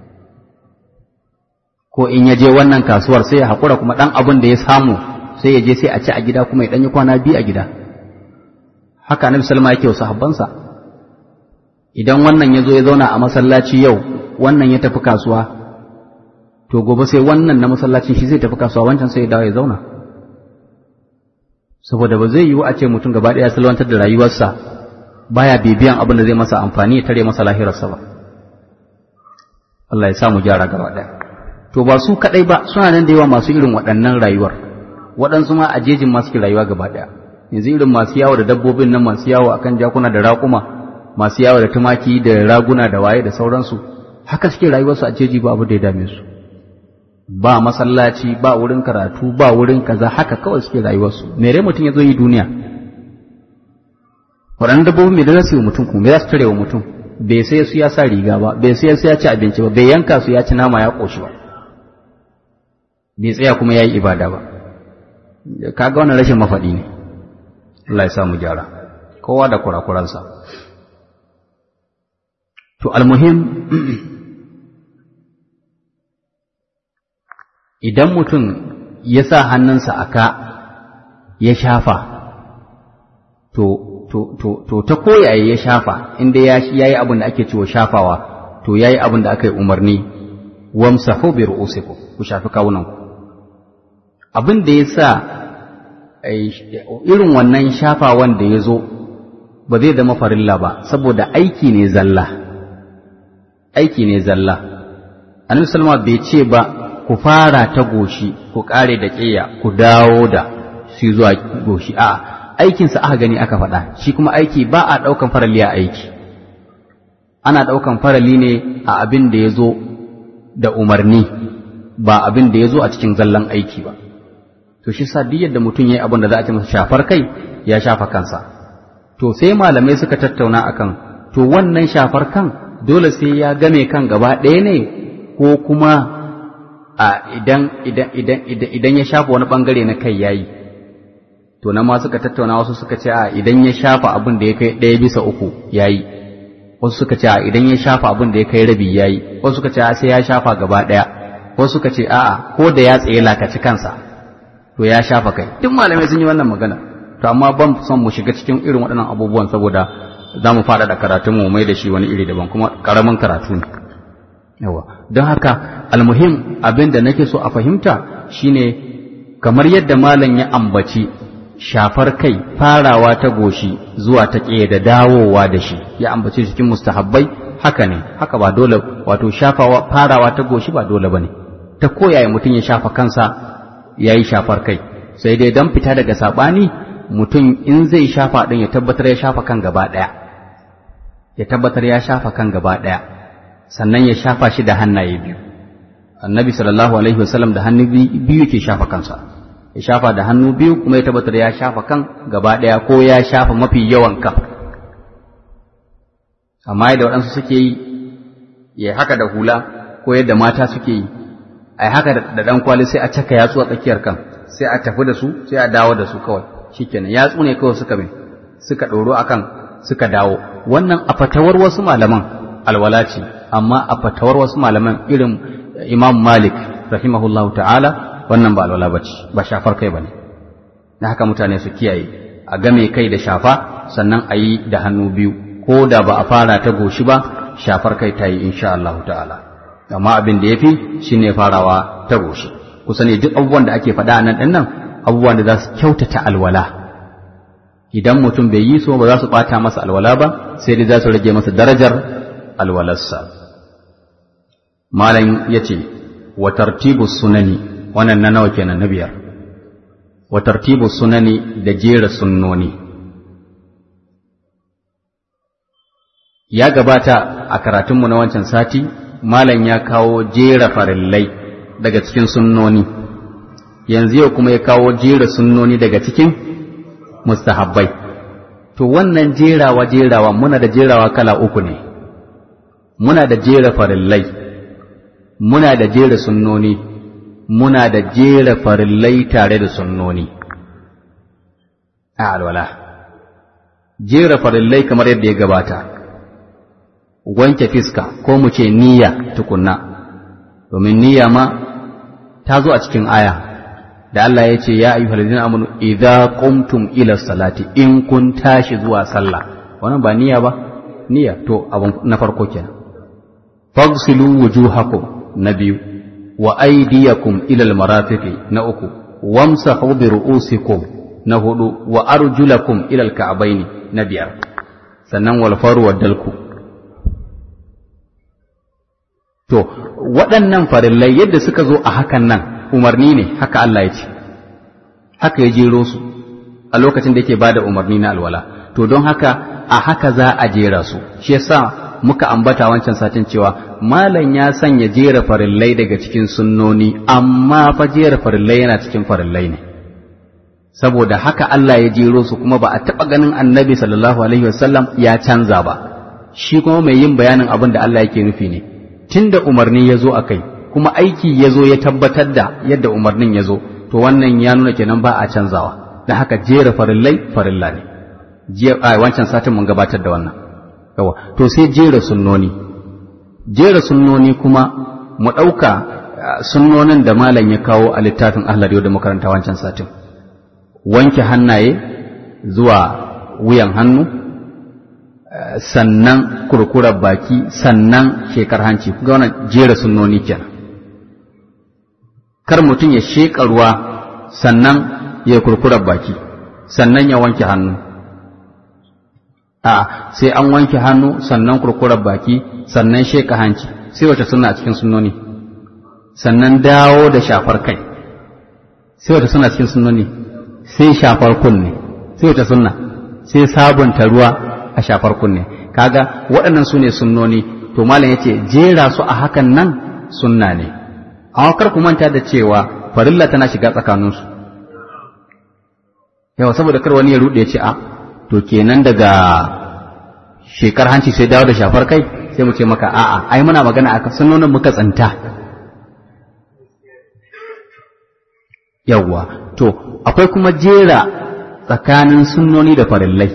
ko in ya je wannan kasuwar sai ya haƙura kuma ɗan abin da ya samu sai ya je sai a ci a gida kuma ya ɗanyi kwana biyu a gida haka annabi salma yake wasu habbansa idan wannan ya zo ya zauna a masallaci yau wannan ya tafi kasuwa to gobe sai wannan na masallacin shi zai tafi kasuwa wancan sai ya dawo ya zauna saboda ba zai yiwu a ce mutum gaba ɗaya salwantar da rayuwarsa baya bibiyan abin da zai masa amfani ya tare masa lahirarsa ba Allah ya sa mu gyara gaba ɗaya to ba su kaɗai ba suna nan da yawa masu irin waɗannan rayuwar waɗansu ma a jejin masu rayuwa gaba ɗaya yanzu irin masu yawo da dabbobin nan masu yawo akan jakuna da raƙuma masu yawo da tumaki da raguna da waye da sauransu haka suke rayuwarsu a jeji ba abu da ya dame su ba masallaci ba wurin karatu ba wurin kaza haka kawai suke rayuwarsu mere mutum ya zo yi duniya waɗannan dabbobi me da za su yi mutum kuma me za su tare wa mutum bai sai su ya sa riga ba bai sai su ya ci abinci ba bai yanka su ya ci nama ya ƙoshi ba bai tsaya kuma ya yi ibada ba kaga wannan rashin mafaɗi ne Allah ya samu gyara kowa da kurakuransa to almuhim idan mutum ya sa hannunsa a ka ya shafa to to to to ta koyaye ya shafa inda ya yi abin da ake cewa shafawa to yayi abin da aka yi umarni wamsahu bi ru'usikum ku shafi kawunanku abin da ya sa irin wannan shafawan da ya zo ba zai zama farilla ba saboda aiki ne zalla aiki ne zalla annabi salma bai ce ba ku fara ta goshi ku kare da ƙeya ku dawo da shi zuwa goshi a aikinsa aka gani aka faɗa shi kuma aiki ba a ɗaukan farali a aiki ana ɗaukan farali ne a abin da ya zo da umarni ba abin da ya zo a cikin zallan aiki ba to shi sa duk yadda mutum ya yi abin da za a ce masa shafar kai ya shafa kansa to sai malamai suka tattauna akan to wannan shafar kan dole sai ya game kan gaba ɗaya ne ko kuma a idan idan idan idan ya shafa wani bangare na kai yayi to nan ma suka tattauna wasu suka ce a idan ya shafa abin da ya kai ɗaya bisa uku yayi wasu suka ce a idan ya shafa abin da ya kai rabi yayi wasu suka ce a sai ya shafa gaba ɗaya wasu suka ce a'a ko da ya tsaye lakaci kansa to ya shafa kai duk malamai sun yi wannan magana to amma ban son mu shiga cikin irin waɗannan abubuwan saboda za mu faɗaɗa karatun mu mai da shi wani iri daban kuma ƙaramin karatu ne yawa don haka almuhim abin da nake so a fahimta shine kamar yadda malam ya ambaci shafar kai farawa ta goshi zuwa ta ƙeya da dawowa da shi ya ambace cikin mustahabbai haka ne haka ba dole wato shafawa farawa ta goshi ba dole bane ta koyaya mutum ya shafa kansa ya yi shafar kai sai dai don fita daga saɓani mutum in zai shafa ɗin ya tabbatar ya shafa kan gaba ɗaya ya tabbatar ya shafa kan gaba ɗaya sannan ya shafa shi da hannaye biyu annabi sallallahu alaihi wasallam da hannu biyu ke shafa kansa ya shafa da hannu biyu kuma ya tabbatar ya shafa kan gaba ɗaya ko ya shafa mafi yawan kan amma yadda waɗansu suke yi ya haka da hula ko yadda mata suke yi a haka da ɗan kwali sai a caka yatsu a tsakiyar kan sai a tafi da su sai a dawo da su kawai shikenan yatsu ne kawai suka mai suka ɗoro akan suka dawo wannan a fatawar wasu malaman alwala ce amma a fatawar wasu malaman irin imam malik rahimahullahu ta'ala wannan ba alwala bace ba shafar kai bane na haka mutane su kiyaye a game kai da shafa sannan a yi da hannu biyu ko da ba a fara ta goshi ba shafar kai ta yi insha Allah ta'ala amma abin da ya fi shi ne farawa ta goshi kusa ne duk abubuwan da ake faɗa nan ɗin nan abubuwan da za su kyautata alwala idan mutum bai yi so ba za su ɓata masa alwala ba sai dai za su rage masa darajar alwalarsa malam ya ce wa tartibu sunani wannan na nawa kenan na biyar wa tartibu sunani da jera sunnoni ya gabata a karatunmu na wancan sati malam ya kawo jera farillai daga cikin sunnoni yanzu yau kuma ya kawo jera sunnoni daga cikin mustahabbai to wannan jerawa jerawa muna da jerawa kala uku ne muna da jera farillai muna da jera sunnoni muna da jera farillai tare da sunnoni a alwala jera farillai kamar yadda ya gabata wanke fiska ko mu ce niyya tukunna domin niyya ma ta zo a cikin aya da Allah ya ce ya ayyuhal ladina amanu idza qumtum ila salati in kun tashi zuwa sallah wannan ba niyya ba niyya to abun na farko kenan fagsilu wujuhakum na biyu wa aydiyakum ila almarafiqi na uku wamsahu bi ru'usikum na hudu wa arjulakum ila alka'baini na biyar sannan wal faru wa dalku To, waɗannan farillai yadda suka zo a hakan nan umarni ne, haka Allah ya ce, haka ya jero su a lokacin da yake ba da umarni na alwala. To, don haka a haka za a jera su shi yasa muka ambata wancan satin cewa malam ya sanya jera farillai daga cikin sunnoni amma fa jera farillai yana cikin farillai ne saboda haka Allah ya jero su kuma ba a taɓa ganin annabi sallallahu alaihi wasallam ya canza ba shi kuma mai yin bayanin abin da Allah yake nufi ne tunda umarni ya zo a kai kuma aiki ya zo ya tabbatar da yadda umarnin ya zo to wannan ya nuna kenan ba a canzawa da haka jera farillai farilla ne wancan satin mun gabatar da wannan yawa to sai jera sunnoni jera sunnoni kuma mu ɗauka sunnonin da malam ya kawo a littafin ahlari da makaranta wancan satin wanke hannaye zuwa wuyan hannu sannan kurkurar baki sannan shekar hanci ga wannan jera sunnoni kenan kar mutum ya sheƙa ruwa sannan ya kurkurar baki sannan ya wanke hannu a sai an wanke hannu sannan kurkurar baki sannan sheka hanci sai wace suna a cikin sunnoni sannan dawo da shafar kai sai wace suna cikin sunnoni sai shafar kunne sai wace sunna sai sabunta ruwa a shafar kunne kaga waɗannan su ne sunnoni to malam yace jera su a hakan nan sunna ne amma kar ku manta da cewa farilla tana shiga tsakaninsu yawa saboda kar wani ya rude ya ce a to kenan daga shekar hanci sai dawo da shafar kai sai mu ce maka a'a ai muna magana akan sunnonin muka tsanta yawwa to akwai kuma jera tsakanin sunnoni da farillai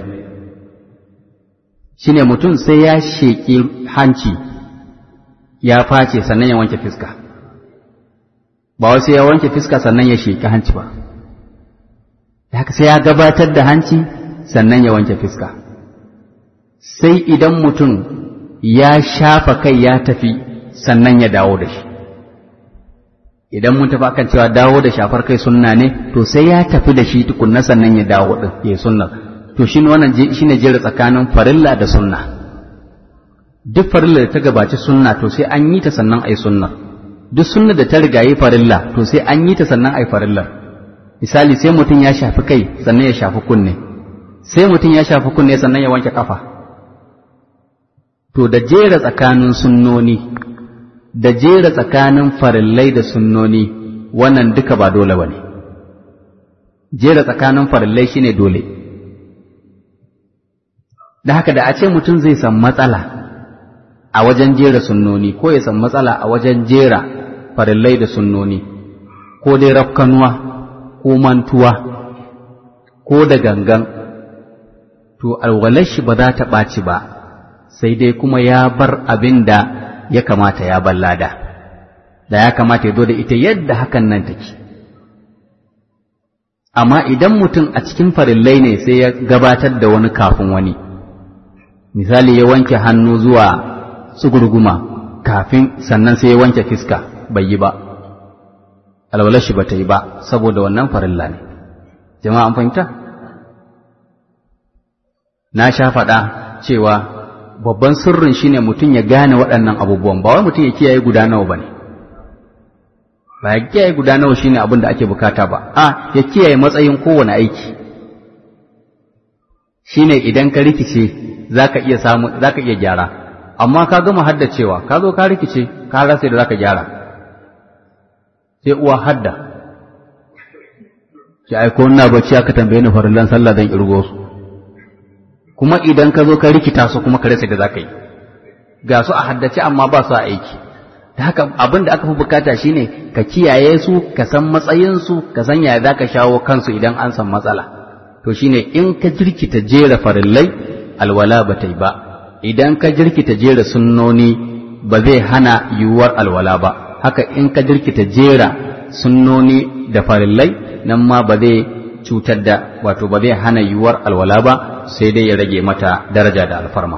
shine mutum sai ya sheƙi hanci ya face sannan ya wanke fiska ba wai sai ya wanke fiska sannan ya sheƙi hanci ba haka sai ya gabatar da hanci sannan ya wanke fiska sai idan mutum ya shafa kai ya tafi sannan ya dawo da shi idan mun tafi akan cewa dawo da shafar kai sunna ne to sai ya tafi da shi tukunna sannan ya dawo din ya sunna to shi wannan shine jera tsakanin farilla da sunna duk farilla da ta gabaci sunna to sai an yi ta sannan ai sunna duk sunna da ta riga yi farilla to sai an yi ta sannan ai farillar misali sai mutum ya shafi kai sannan ya shafi kunne sai mutum ya shafi kunne sannan ya wanke kafa to da jera tsakanin sunnoni da jera tsakanin farillai da sunnoni wannan duka ba dole ba ne jera tsakanin farillai shine dole da haka da a ce mutum zai san matsala a wajen jera sunnoni ko ya san matsala a wajen jera farillai da sunnoni ko dai rafkanuwa ko mantuwa ko da gangan to alwalar shi ba za ta ɓaci ba sai dai kuma ya bar abin da ya kamata ya ballada da ya kamata ya zo da ita yadda hakan nan take amma idan mutum a cikin farillai ne sai ya gabatar da wani kafin wani misali ya wanke hannu zuwa tsugurguma kafin sannan sai ya wanke fiska bai yi ba alwalar shi ba ta yi ba saboda wannan farilla ne jama'a an fahimta na sha faɗa cewa babban sirrin shine mutum ya gane waɗannan abubuwan ba wai mutum ya kiyaye guda nawa bane ba ya kiyaye guda nawa shine abin da ake bukata ba a ya kiyaye matsayin kowane aiki shine idan ka rikice zaka iya samu zaka iya gyara amma ka gama haddacewa ka zo ka rikice ka rasa da zaka gyara sai uwa hadda ki aiko ina bacci aka tambaye ni farillan sallah zan irgo su kuma idan ka zo ka rikita su kuma ka rasa da za ka yi ga su a haddace amma ba su a aiki da haka abin da aka fi bukata shine ka kiyaye su ka san matsayinsu ka san yaya za ka shawo kansu idan an san matsala to shine in ka jirkita jera farillai alwala ba ta yi ba idan ka jirkita jera sunnoni ba zai hana yiwuwar alwala ba haka in ka jirkita jera sunnoni da farillai nan ma ba zai cutar da wato ba zai hana yiwuwar alwala ba sai dai ya rage mata daraja da alfarma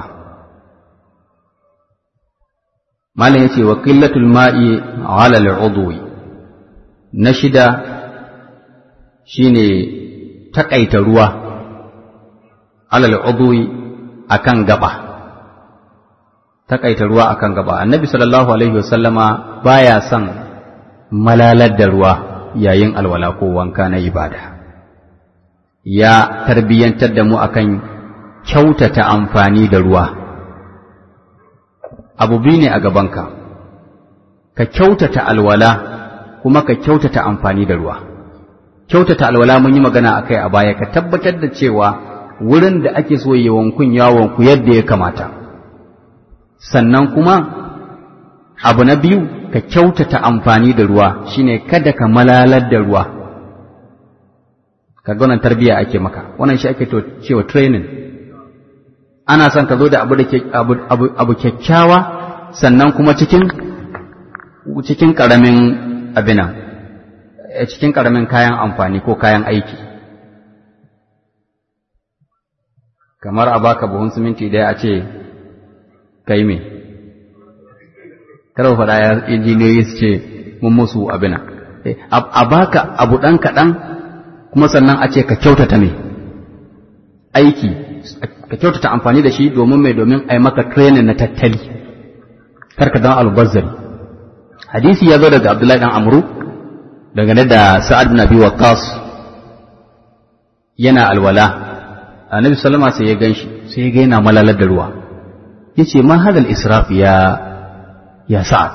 malam yace wa qillatul ma'i ala al'udwi na shida shine takaita ruwa ala al'udwi akan gaba takaita ruwa akan gaba annabi sallallahu alaihi wasallama baya son malalar da ruwa yayin alwala ko wanka na ibada ya tarbiyyantar da mu akan kyautata amfani da ruwa abu biyu ne a gabanka ka kyautata alwala kuma ka kyautata amfani da ruwa kyautata alwala mun yi magana a kai a baya ka tabbatar da cewa wurin da ake so yi wankun yawonku yadda ya kamata sannan kuma abu na biyu ka kyautata amfani da ruwa shine kada ka malalar da ruwa kaga wannan tarbiya ake maka wannan shi ake to cewa training ana son ka zo da abu da abu, abu, abu kyakkyawa sannan kuma cikin cikin karamin abina cikin karamin kayan amfani ko kayan aiki kamar a baka buhun siminti daya a ce kai me kada faɗa ya injiniyoyi su ce mun musu abina a baka abu ɗan kaɗan kuma sannan a ce ka kyautata me aiki ka kyautata amfani da shi domin mai domin a yi maka training na tattali karka don albazzari hadisi ya zo daga abdullahi dan amru dangane da sa'ad bin abi waqqas yana alwala annabi sallama sai ya ganshi sai ya ga yana malalar da ruwa yace ma hadal israf ya ya sa'ad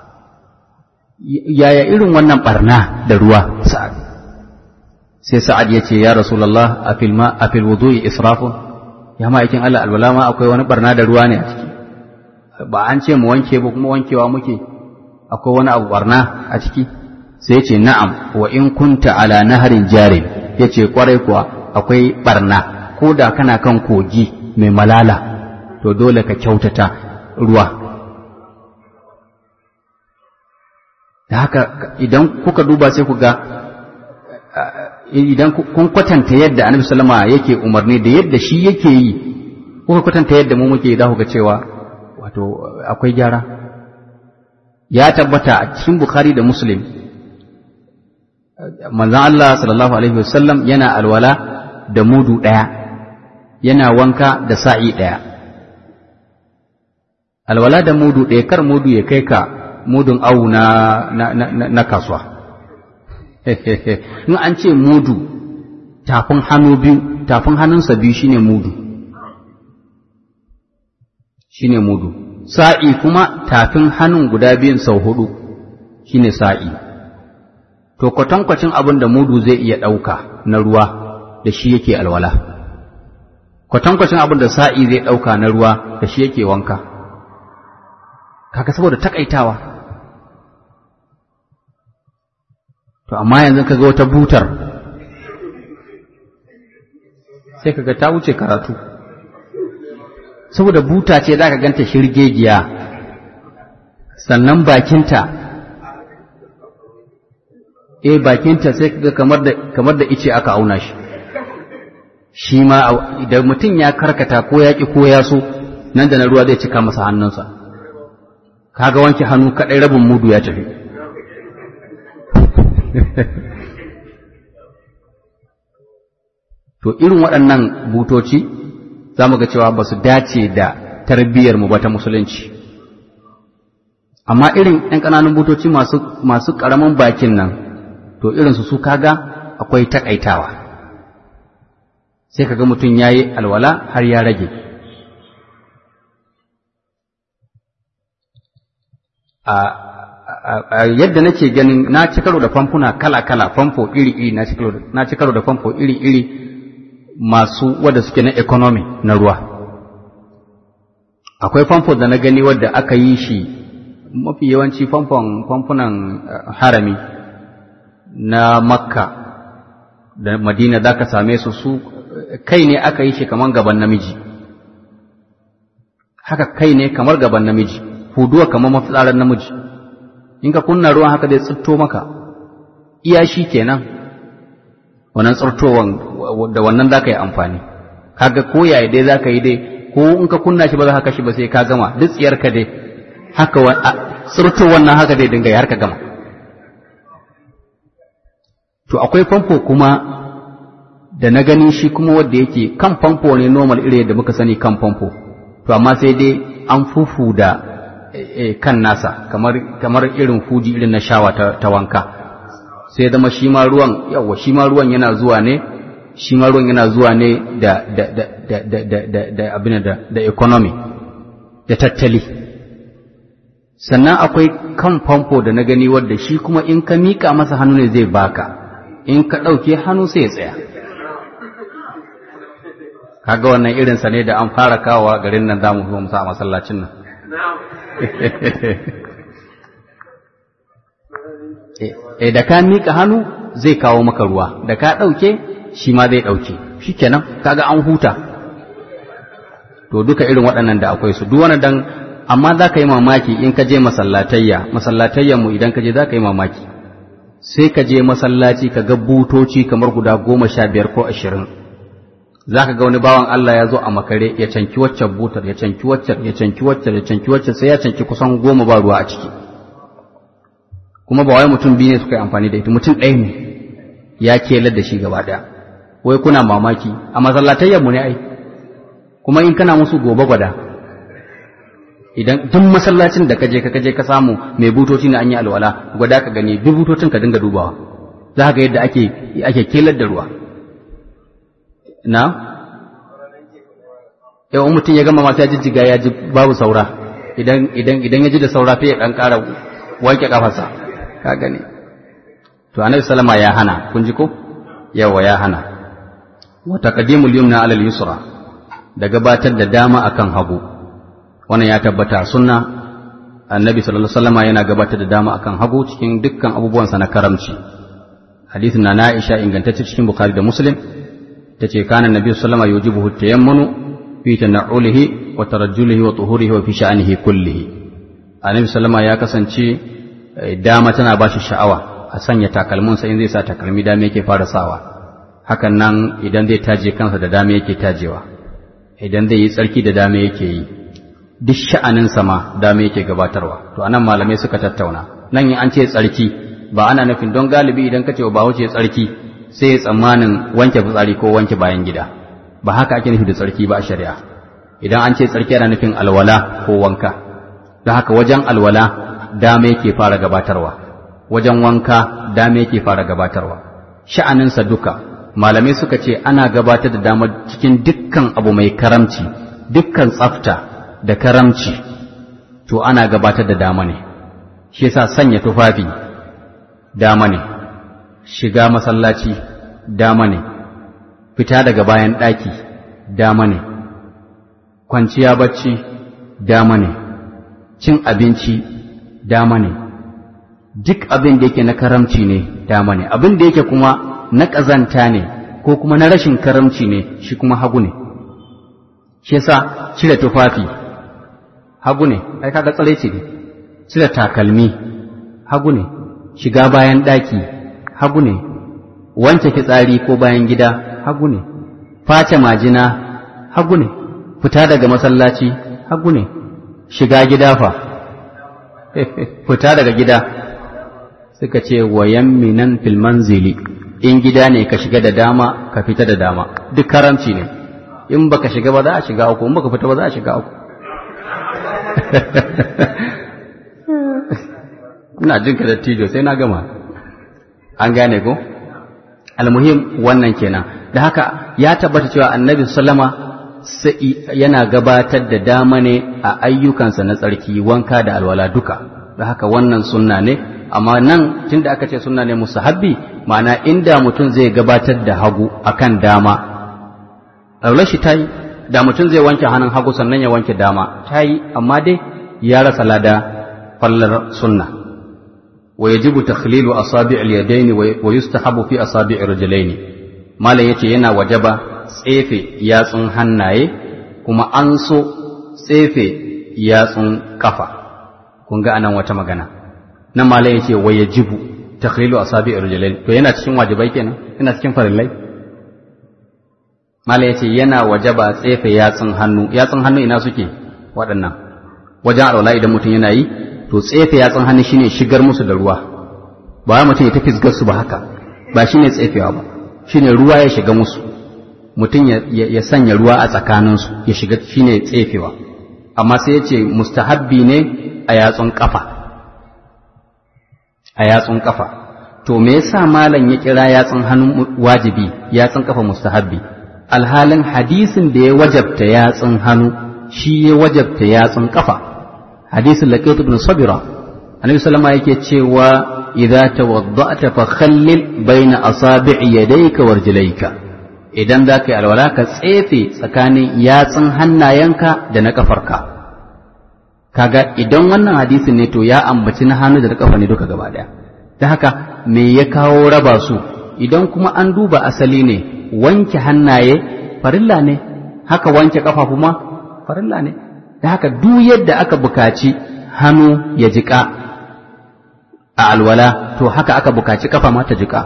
yaya irin wannan barna da ruwa sa'ad sai sa'ad yace ya rasulullah afil ma afil wudu'i israfun ya ma yakin Allah alwala ma akwai wani barna da ruwa ne a ciki ba an ce mu wanke ba kuma wankewa muke akwai wani abu barna a ciki sai ya ce na'am wa in kunta ala naharin jarin ya ce kwarai kuwa akwai barna ko da kana kan kogi mai malala to dole ka kyautata ruwa da haka idan kuka duba sai ku ga idan kun kwatanta yadda annabi sallama yake umarni da yadda shi yake yi kuka kwatanta yadda mu muke da kuka cewa wato akwai gyara ya tabbata a cikin bukhari da muslim manzon Allah sallallahu alaihi wasallam yana alwala da mudu ɗaya yana wanka da sa'i ɗaya alwala da mudu ɗaya kar mudu ya kai ka mudun awu na, na, na, na kasuwa in an ce mudu tafin hannu biyu tafin hannunsa biyu shine mudu shine mudu sa'i kuma tafin hannun guda biyun sau hudu shine sa'i to kwatankwacin abin da mudu zai iya ɗauka na ruwa da shi yake alwala kwatankwacin abin da sa'i zai ɗauka na ruwa da shi yake wanka kaka saboda takaitawa to amma yanzu ka ga wata butar sai kaga ta wuce karatu saboda buta ce za ka ganta shirgegiya sannan bakinta eh bakinta sai kaga kamar da kamar da ice aka auna shi shi ma idan mutum ya karkata ko ya ki ko ya so nan da na ruwa zai cika masa hannunsa kaga wanke hannu kadai rabin mudu ya tafi to irin waɗannan butoci za mu ga cewa ba su dace da tarbiyyar mu ba ta musulunci amma irin ‘yan ƙananun butoci masu ƙaramin bakin nan to irinsu su kaga akwai takaitawa sai kaga mutum ya yi alwala har ya rage a yadda nake ganin na ci karo da famfuna kala-kala famfo iri-iri na ci karo da famfo iri-iri masu wadda suke na economy na ruwa akwai famfo da na gani wadda aka yi shi mafi yawanci famfon famfunan harami na makka da madina za ka same su su kai ne aka yi shi kamar gaban namiji haka kai ne kamar gaban namiji huduwa kamar mafitsarar namiji in ka kunna ruwan haka zai tsirto maka iya shi kenan wannan tsirtowan da wannan za ka yi amfani kaga ko yaya dai za ka yi dai ko in ka kunna shi ba za ka kashi ba sai ka gama duk tsiyar ka dai haka tsirto wannan haka dai dinga har ka gama to akwai famfo kuma da na gani shi kuma wanda yake kan famfo ne normal iri da muka sani kan famfo to amma sai dai an fufu da kan nasa kamar kamar irin fuji irin na shawa ta, ta wanka sai zama shi ma ruwan yawa shi ma ruwan yana zuwa ne shi ma ruwan yana zuwa ne da da da da da da da da abin da da economy da tattali sannan akwai kan famfo da na gani wadda shi kuma in ka mika masa hannu ne zai baka in ka ɗauke hannu sai ya tsaya kaga wannan irinsa ne da an fara kawowa garin nan za mu zo musa a masallacin nan e da ka mika hannu zai kawo maka ruwa da ka ɗauke shi ma zai ɗauke shi kenan kaga an huta to duka irin waɗannan da akwai su duk wani dan amma za ka yi mamaki in ka je masallatayya masallatayyan mu idan ka je za ka yi mamaki sai ka je masallaci ka ga butoci kamar guda goma sha biyar ko ashirin za ka ga wani bawan Allah ya zo a makare ya canki waccan butar ya canki waccan ya canki waccan ya canki waccan sai ya canki kusan goma ba ruwa a ciki kuma ba wai mutum biyu ne suka yi amfani da ita mutum ɗaya ne ya kelar da shi gaba ɗaya wai kuna mamaki a masallatayyan mu ne ai kuma in kana musu gobe gwada idan duk masallacin da kaje ka kaje ka samu mai butoci ne an yi alwala gwada ka gani duk butocin ka dinga dubawa za ka ga yadda ake ake kelar da ruwa na yau mutum ya gama mata jijjiga ya ji babu saura idan idan idan ya ji da saura sai ya dan ƙara wanke kafarsa ka gani to annabi sallama ya hana kun ji ko yawa ya hana wa taqdimul yumna ala al-yusra da gabatar da dama akan hagu wannan ya tabbata sunna annabi sallallahu alaihi wasallam yana gabatar da dama akan hagu cikin dukkan abubuwansa na karamci hadisin na Aisha ingantacce cikin Bukhari da Muslim tace kana annabi sallallahu alaihi wasallam yujibuhu tayammunu fi tana'ulihi wa tarajjulihi wa tuhurihi wa fi sha'anihi kullihi annabi sallallahu ya kasance dama tana ba shi sha'awa a sanya takalminsa in zai sa takalmi dama yake fara sawa hakan nan idan zai taje kansa da dama yake tajewa idan zai yi tsarki da dama yake yi duk sha'aninsa ma dama yake gabatarwa to anan malamai suka tattauna nan in an ce tsarki ba ana nufin don galibi idan ka ce ba wuce tsarki sai ya tsammanin wanke fitsari ko wanke bayan gida ba haka ake nufi da tsarki ba a shari'a idan an ce tsarki ana nufin alwala ko wanka don haka wajen alwala dama yake fara gabatarwa wajen wanka dama yake fara gabatarwa sha'aninsa duka malamai suka ce ana gabatar da dama cikin dukkan abu mai karamci dukkan tsafta da karamci to ana gabatar da dama ne shi yasa sanya tufafi dama ne shiga masallaci dama ne fita daga bayan ɗaki dama ne kwanciya bacci dama ne cin abinci dama ne duk abin da yake na karamci ne dama ne abin da yake kuma na ƙazanta ne ko kuma na rashin karamci ne shi kuma hagu ne shi yasa cire tufafi hagu ne ai kaga tsare ce ne cire takalmi hagu ne shiga bayan ɗaki hagu ne wanke fitsari ko bayan gida hagu ne face majina hagu ne fita daga masallaci hagu ne shiga gida fa fita daga gida suka ce wayan minan fil manzili in gida ne ka shiga da dama ka fita da dama duk karamci ne in baka shiga ba za a shiga uku in baka fita ba za a shiga uku ina jin ka dattijo sai na gama an gane ko almuhim wannan kenan da haka ya tabbata cewa annabi sallama yana gabatar da dama ne a ayyukansa na tsarki wanka da alwala duka da haka wannan sunna ne amma nan tunda aka ce sunna ne musahabbi ma'ana inda mutum zai gabatar da hagu akan dama alwala shi tayi da mutum zai wanke hannun hagu sannan ya wanke dama tayi amma dai ya rasa lada fallar sunna wa yajibu takhlilu asabi' al-yadayn wa yustahabu fi asabi' ar-rijlayn malam yace yana wajaba tsefe yatsun hannaye kuma an so tsefe yatsun kafa kun ga anan wata magana nan malam yace wa yajibu takhlilu asabi ar-rijlayn to yana cikin wajibai kenan yana cikin farillai malam yace yana wajaba tsefe yatsun hannu yatsun hannu ina suke waɗannan wajen alwala idan mutum yana yi to tsefe yatsun hannu shine shigar musu da ruwa ba mutum ya tafi su ba haka ba shine tsefewa ba shine ruwa ya shiga musu mutum ya sanya ruwa a tsakaninsu ya shiga shine tsefewa amma sai ya ce mustahabbi ne a yatsun kafa a yatsun kafa to me yasa malam ya kira yatsun hannu wajibi yatsun kafa mustahabbi alhalin hadisin da ya wajabta yatsun hannu shi ya wajabta yatsun kafa hadisin laqit ibn sabira annabi sallama yake cewa idza tawadda'ta fa khallil baina asabi'i yadayka warjilayka idan za ka yi alwala ka tsefe tsakanin yatsun hannayenka da na kafarka kaga idan wannan hadisin ne to ya ambaci na hannu da na kafa ne duka gaba daya da haka me ya kawo raba su idan kuma an duba asali ne wanke hannaye farilla ne haka wanke kafa kuma farilla ne da haka duk yadda aka bukaci hannu ya jika a alwala to haka aka bukaci kafa ma ta jika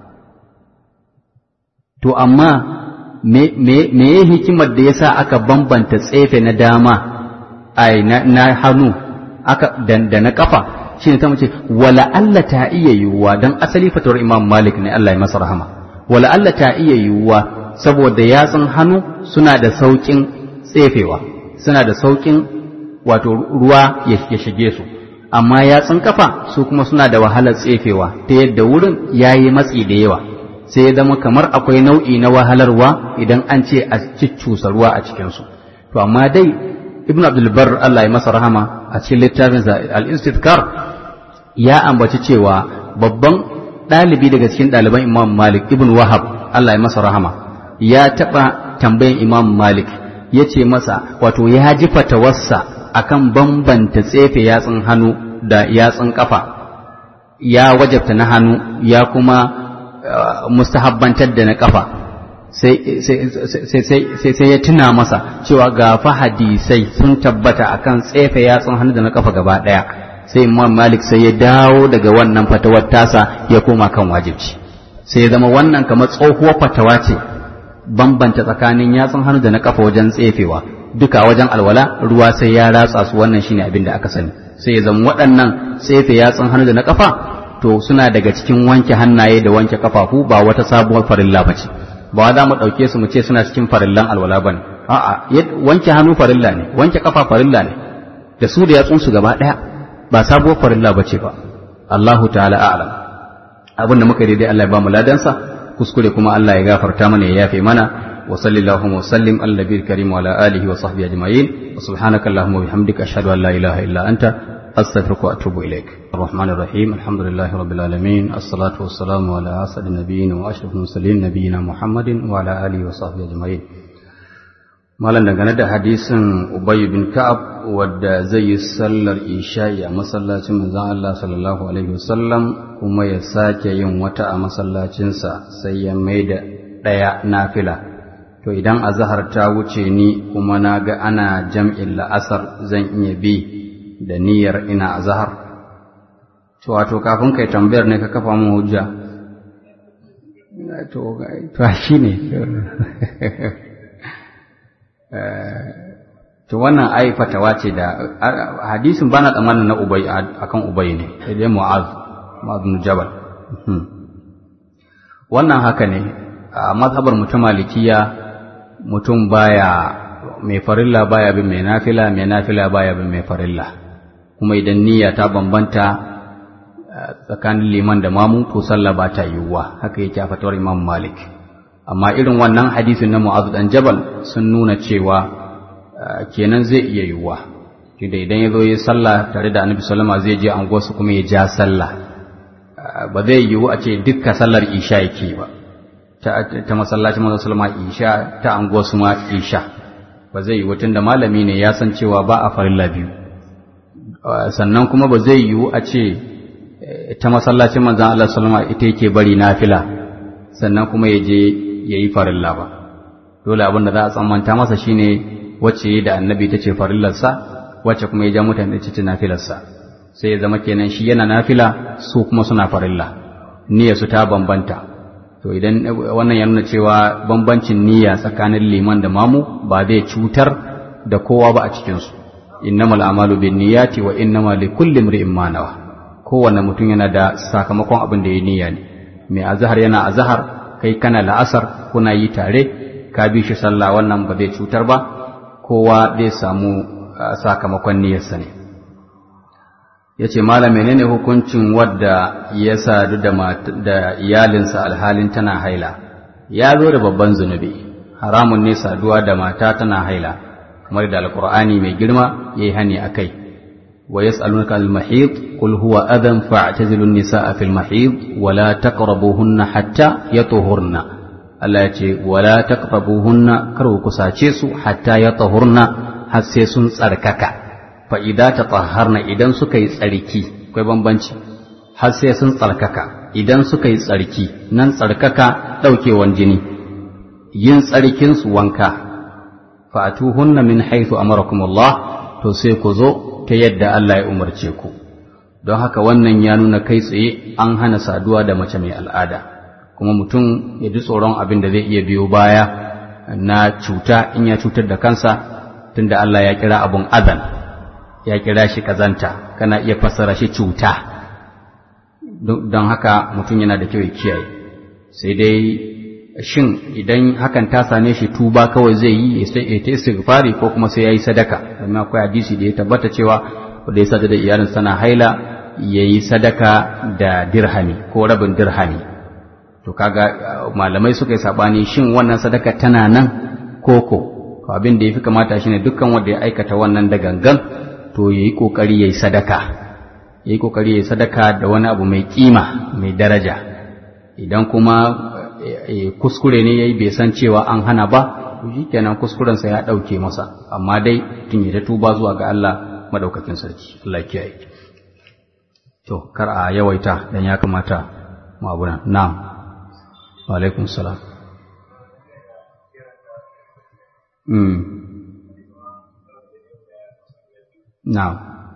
to amma me me hikimar da yasa aka bambanta tsefe na dama ai na hannu aka da na kafa shine ta mace wala Allah ta iya yiwuwa dan asali fatawar Imam Malik ne Allah ya masa rahama wala Allah ta iya yiwuwa saboda yatsun hannu suna da saukin tsefewa suna da saukin wato ruwa ya shige su amma yatsun kafa su kuma suna da wahalar tsefewa ta yadda wurin yayi matsi da yawa sai ya zama kamar akwai nau'i na wahalarwa idan an ce a ciccusa ruwa a cikinsu to amma dai ibn abdulbar Allah ya masa rahama a cikin littafinsa al-istidkar ya ambaci cewa babban ɗalibi daga cikin ɗaliban imam malik ibn wahab Allah ya masa rahama ya taɓa tambayan imam malik ya ce masa wato ya ji fatawarsa akan bambanta tsefe yatsun hannu da yatsun kafa ya wajabta na hannu ya kuma mustahabbantar da na kafa sai ya tuna masa cewa ga fa hadisai sun tabbata akan tsefe yatsun hannu da na kafa gaba daya sai imam malik sai ya dawo daga wannan fatawar tasa ya koma kan wajibci sai ya zama wannan kamar tsohuwar fatawa ce bambanta tsakanin yatsun hannu da na kafa wajen tsefewa duka wajen alwala ruwa sai ya ratsa su wannan shine abin da aka sani sai ya zama waɗannan tsefe yatsun hannu da na kafa to suna daga cikin wanke hannaye da wanke kafafu ba wata sabuwar farilla ba ce ba za mu ɗauke su mu ce suna cikin farillan alwala ba ne a'a wanke hannu farilla ne wanke kafa farilla ne da su da yatsun su gaba ɗaya ba sabuwar farilla ba ce ba Allahu ta'ala a'lam abin da muka daidai Allah ya ba mu ladansa kuskure kuma Allah ya gafarta mana ya yafe mana وصل اللهم وسلم على النبي الكريم وعلى آله وصحبه أجمعين وسبحانك اللهم وبحمدك أشهد أن لا إله إلا أنت أستغفرك وأتوب إليك الرحمن الرحيم الحمد لله رب العالمين الصلاة والسلام على أسعد النبيين وأشرف المرسلين نبينا محمد وعلى آله وصحبه أجمعين malam dangane da hadisin Ubay bin Ka'ab wadda zai yi sallar isha'i a masallacin manzon Allah sallallahu alaihi wasallam kuma ya sake yin wata a masallacinsa sai ya maida ɗaya nafila to idan azahar ta wuce ni kuma na ga ana jam'in la'asar zan iya bi da niyyar ina azahar to wato kafin kai tambayar ne ka kafa mu hujja to to shi ne to wannan ai fatawa ce da hadisin bana tsammanin na ubay akan ubay ne sai dai mu'az mu'az bin jabal wannan haka ne a mazhabar mutum malikiya mutum baya mai farilla baya bin mai nafila mai nafila baya bin mai farilla kuma idan niyya ta bambanta tsakanin liman da mamu to sallah ba ta yiwuwa haka yake a fatawar imam malik amma irin wannan hadisin na mu'azu dan jabal sun nuna cewa kenan zai iya yiwuwa tunda idan ya zo yi sallah tare da annabi sallama zai je anguwarsu kuma ya ja sallah ba zai yiwu a ce dukkan sallar isha yake ba ta masallacin manzon sallama isha ta anguwarsu ma isha ba zai yiwu tunda malami ne ya san cewa ba a farilla biyu sannan kuma ba zai yiwu a ce ta masallacin manzon Allah sallama ita yake bari nafila sannan kuma ya je ya yi farilla ba dole abin da za a tsammanta masa shine wacce da annabi ta ce farillarsa wacce kuma ya ja mutane ta ce nafilarsa sai ya zama kenan shi yana nafila su kuma suna farilla niyyar su ta bambanta to idan wannan ya nuna cewa bambancin niyya tsakanin liman da mamu ba zai cutar da kowa ba a cikin su innamal a'malu binniyati wa innamal likulli imrin ma nawa kowanne mutum yana da sakamakon abin da ya niyya ne mai azhar yana azhar kai kana la'asar kuna yi tare ka bi shi sallah wannan ba zai cutar ba kowa zai samu sakamakon niyyarsa ne ya ce malam menene hukuncin wadda ya sadu da iyalinsa alhalin tana haila ya zo da babban zunubi haramun ne saduwa da mata tana haila kamar da alkur'ani mai girma ya yi hani a kai wa yas'alunaka al-mahid qul huwa adan fa'tazilu an-nisaa fil mahid wa la taqrabuhunna hatta yatuhurna Allah ya ce wa la taqrabuhunna kar ku kusace su hatta yatuhurna har sai sun tsarkaka fa idza tatahharna idan suka yi tsarki akwai bambanci har sai sun tsarkaka idan suka yi tsarki nan tsarkaka daukewan jini yin tsarkin su wanka fa'atuhunna min haythu amarakumullah to sai ku zo ta yadda Allah ya umarce ku don haka wannan ya nuna kai tsaye an hana saduwa da mace mai al'ada kuma mutum ya ji tsoron abin da zai iya biyo baya na cuta in ya cutar da kansa tunda Allah ya kira abun azan ya kira shi kazanta kana iya fassara shi cuta don haka mutum yana da kyau ya kiyaye sai dai shin idan hakan ta same shi tuba kawai zai yi ya ta istighfari ko kuma sai ya yi sadaka domin akwai hadisi da ya tabbata cewa wanda ya sada da iyalin sana haila ya yi sadaka da dirhami ko rabin dirhami to kaga malamai suka yi sabani shin wannan sadaka tana nan koko abin da ya fi kamata shine dukkan wanda ya aikata wannan da gangan to ya yi kokari ya yi sadaka ya yi kokari ya yi sadaka da wani abu mai kima mai daraja idan kuma kuskure ne ya yi bai san cewa an hana ba shi kenan kuskurensa ya ɗauke masa amma dai tun ya tuba zuwa ga Allah madaukakin sarki Allah kiyaye to kar a yawaita dan ya kamata mu abuna na'am wa alaikum salam mm na'am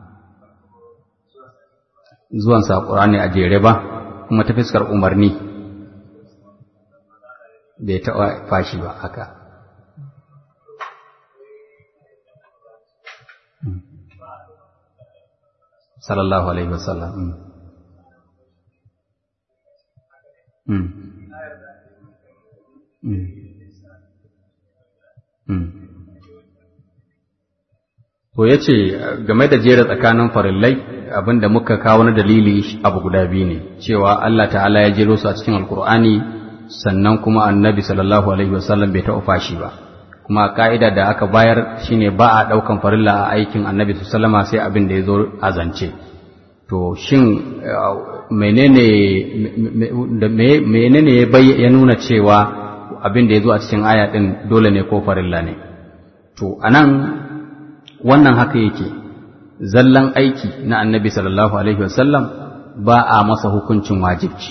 zuwan sa Qur'ani a jere ba kuma ta fiskar umarni bai taɓa fashi ba haka sallallahu alaihi wasallam to ya ce game da jera tsakanin farillai abinda muka kawo na dalili abu guda biyu ne cewa Allah ta'ala ya jero su a cikin alkur'ani sannan kuma annabi sallallahu alaihi wasallam bai taɓa fashi ba kuma ka'ida da aka bayar shine ba a ɗaukan farilla a aikin annabi sallama sai abin da ya zo a zance to shin menene menene ya nuna cewa abin da ya zo a cikin aya ɗin dole ne ko farilla ne to anan wannan haka yake zallan aiki na annabi sallallahu alaihi wasallam ba a masa hukuncin wajibci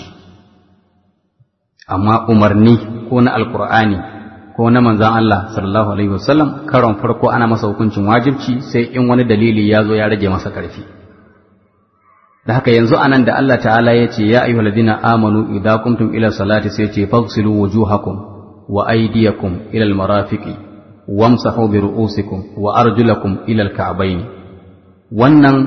amma umarni ko na alkur'ani ko na manzan Allah sallallahu alaihi wasallam karon farko ana masa hukuncin wajibci sai in wani dalili ya zo ya rage masa ƙarfi da haka yanzu anan da Allah ta'ala ya ce ya ayyuhal ladina amanu idza qumtum ila salati sai ce faghsilu wujuhakum wa aydiyakum ila almarafiqi wamsahu bi ru'usikum wa arjulakum ila alka'bayn wannan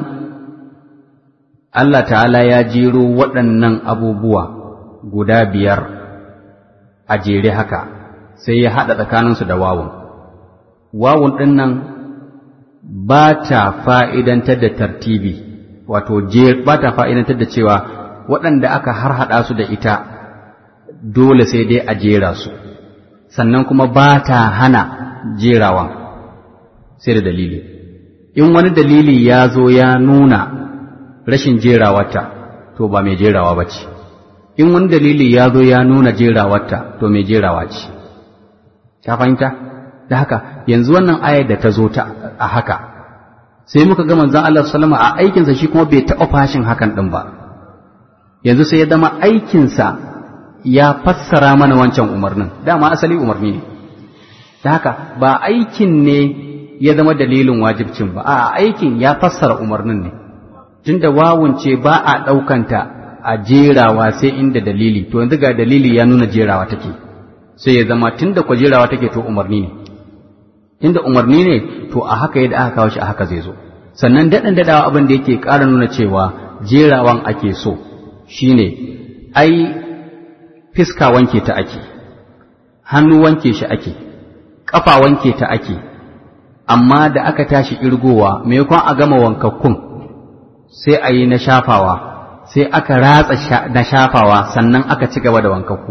Allah ta'ala ya jero waɗannan abubuwa guda biyar a jere haka sai ya haɗa tsakaninsu da wawun. Wawun ɗin nan ba ta fa'idantar da tartibi, wato ba ta fa'idantar da cewa waɗanda aka har haɗa su da ita dole sai dai a jera su, sannan kuma ba ta hana jerawan sai da dalili. In wani dalili ya zo ya nuna rashin jerawata, to ba mai jerawa ba ce. In wani dalili ya zo ya nuna jerawarta, to mai jerawa ce. ka fahimta da haka yanzu wannan ayar da ta zo ta a haka sai muka ga manzon Allah sallama a aikinsa shi kuma bai taɓa fashin hakan ɗin ba yanzu sai ya zama aikinsa ya fassara mana wancan umarnin dama asali umarni ne da haka ba aikin ne ya zama dalilin wajibcin ba a aikin ya fassara umarnin ne tunda wawun ce ba a ɗaukanta a jerawa sai inda dalili to yanzu ga dalili ya nuna jerawa take sai ya zama tunda kwajerawa take to umarni ne tunda umarni ne to a haka yadda aka kawo shi a haka zai zo sannan daɗin daɗawa abin da yake ƙara nuna cewa jerawan ake so shine ai fiska wanke ta ake hannu wanke shi ake ƙafa wanke ta ake amma da aka tashi irgowa maimakon a gama wankakkun sai a yi na shafawa sai aka ratsa na shafawa sannan aka ci gaba da wankakku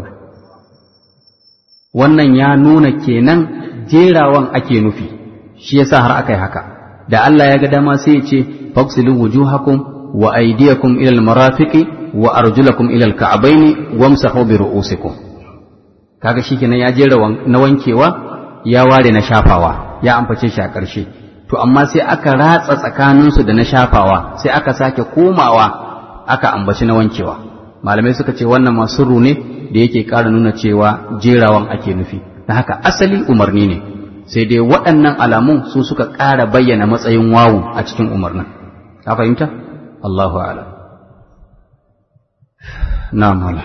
wannan ya nuna kenan jerawan ake nufi shi yasa har aka yi haka da Allah ya ga dama sai ya ce faqsilu wujuhakum wa aydiyakum ila almarafiqi wa arjulakum ila alka'bayn wamsahu bi ru'usikum kaga shikenan ya jera na wankewa ya ware na shafawa ya ambace shi a ƙarshe to amma sai aka ratsa tsakaninsu da na shafawa sai aka sake komawa aka ambaci na wankewa malamai suka ce wannan masu ne da yake ƙara nuna cewa jerawan ake nufi da haka asali umarni ne sai dai waɗannan alamun su suka ƙara bayyana matsayin wawu a cikin umarnin ka fahimta Allahu a'lam na'am wala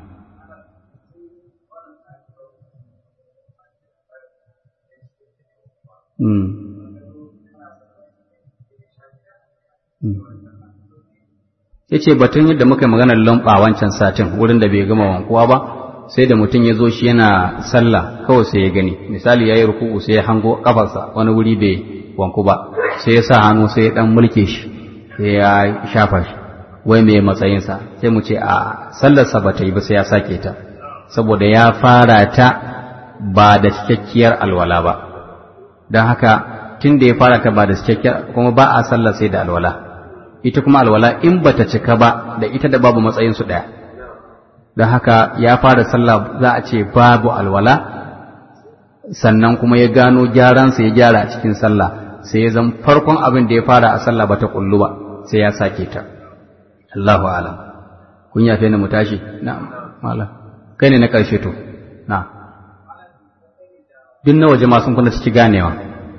ya ce batun yadda muka yi maganar lamba wancan satin wurin da bai gama wankuwa ba sai da mutum ya zo shi yana sallah kawai sai ya gani misali ya yi ruku'u sai ya hango kafarsa wani wuri bai wanku ba sai ya sa hannu sai ya dan mulke shi sai ya shafa shi wai mai matsayinsa sai mu ce a sallarsa ba ta yi ba sai ya sake ta saboda ya fara ta ba da cikakkiyar alwala ba don haka tun da ya fara ta ba da cikakkiyar kuma ba a sallar sai da alwala ita kuma alwala in bata cika ba da ita da babu matsayin su ɗaya don haka ya fara sallah za a ce babu alwala sannan kuma ya gano gyaransa ya gyara a cikin sallah sai ya zan farkon abin da ya fara a sallah bata kullu ba sai ya sake ta Allahu alam kun yafe ni mu tashi na'am malam kai ne na karshe to na duk na waje ma sun kuna ci ganewa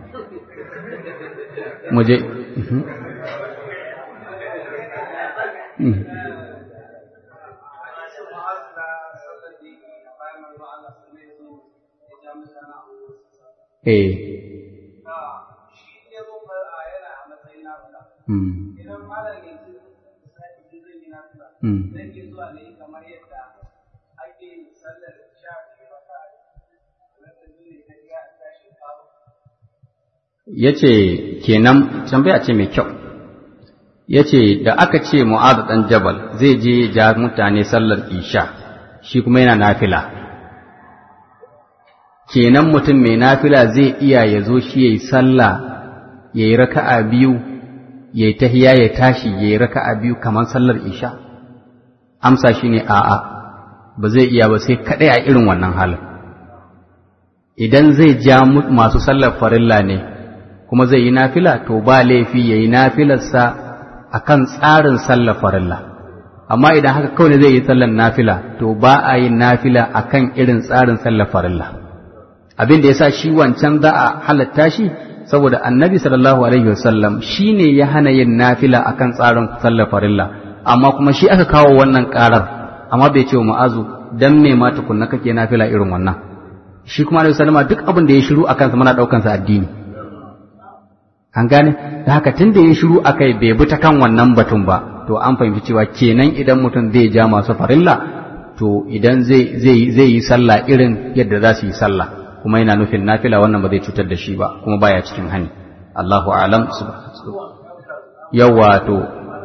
mu je Eh. Ya ce, kenan tambaya ce mai kyau. ya ce da aka ce mu'adu ɗan jabal zai je ja mutane sallar isha shi kuma yana nafila kenan mutum mai nafila zai iya ya zo shi ya yi sallah ya yi raka'a biyu ya yi tahiya ya tashi ya yi raka'a biyu kamar sallar isha amsa shi ne a'a ba zai iya ba sai kaɗai a irin wannan halin idan zai ja masu sallar farilla ne kuma zai yi nafila to ba laifi ya yi nafilarsa akan tsarin sallar farilla amma idan haka kawai zai yi sallar nafila to ba a yin nafila akan irin tsarin sallar farilla abin da yasa shi wancan za a halatta shi saboda annabi sallallahu alaihi wasallam shine ya hana yin nafila akan tsarin sallar farilla amma kuma shi aka kawo wannan karar amma bai ce wa ma'azu dan me ma tukunna kake nafila irin wannan shi kuma alaihi sallama duk abin da ya shiru akan sa muna daukan sa addini an gane da haka tun da ya shiru akai bai bi ta kan wannan batun ba to an fahimci cewa kenan idan mutum zai ja masu farilla to idan zai zai zai yi sallah irin yadda za su yi sallah kuma yana nufin nafila wannan ba zai cutar da shi ba kuma baya cikin hani Allahu a'lam yawa to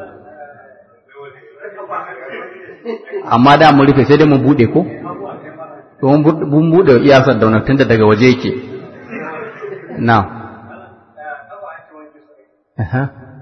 amma da mu rufe sai dai mu bude ko to mun bude iyasar da tunda daga waje yake na Aha.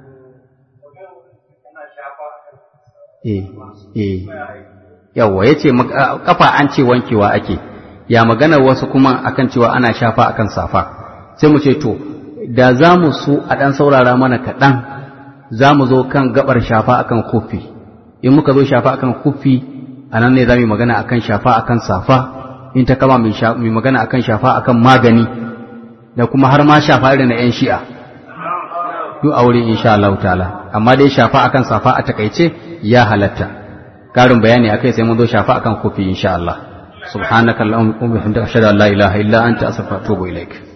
Eh, eh. Yawwa, ya ce, kafa an ce wankewa ake, ya maganar wasu kuma akan cewa ana shafa akan safa. Sai mu ce, to, da za mu so a ɗan saurara mana kaɗan, za mu zo kan gabar shafa akan kufi. In muka zo shafa akan kufi, a nan ne za mu magana akan shafa akan safa, in ta kama mai magana akan shafa akan magani, da kuma har ma shafa irin na ‘yan shi'a. duk aure insha Allah ta'ala amma dai shafa akan safa a takaice ya halatta karin bayani akai sai mun zo shafa akan kofi insha Allah subhanakallahumma wa bihamdika ashhadu an la ilaha illa anta astaghfiruka wa atubu ilaik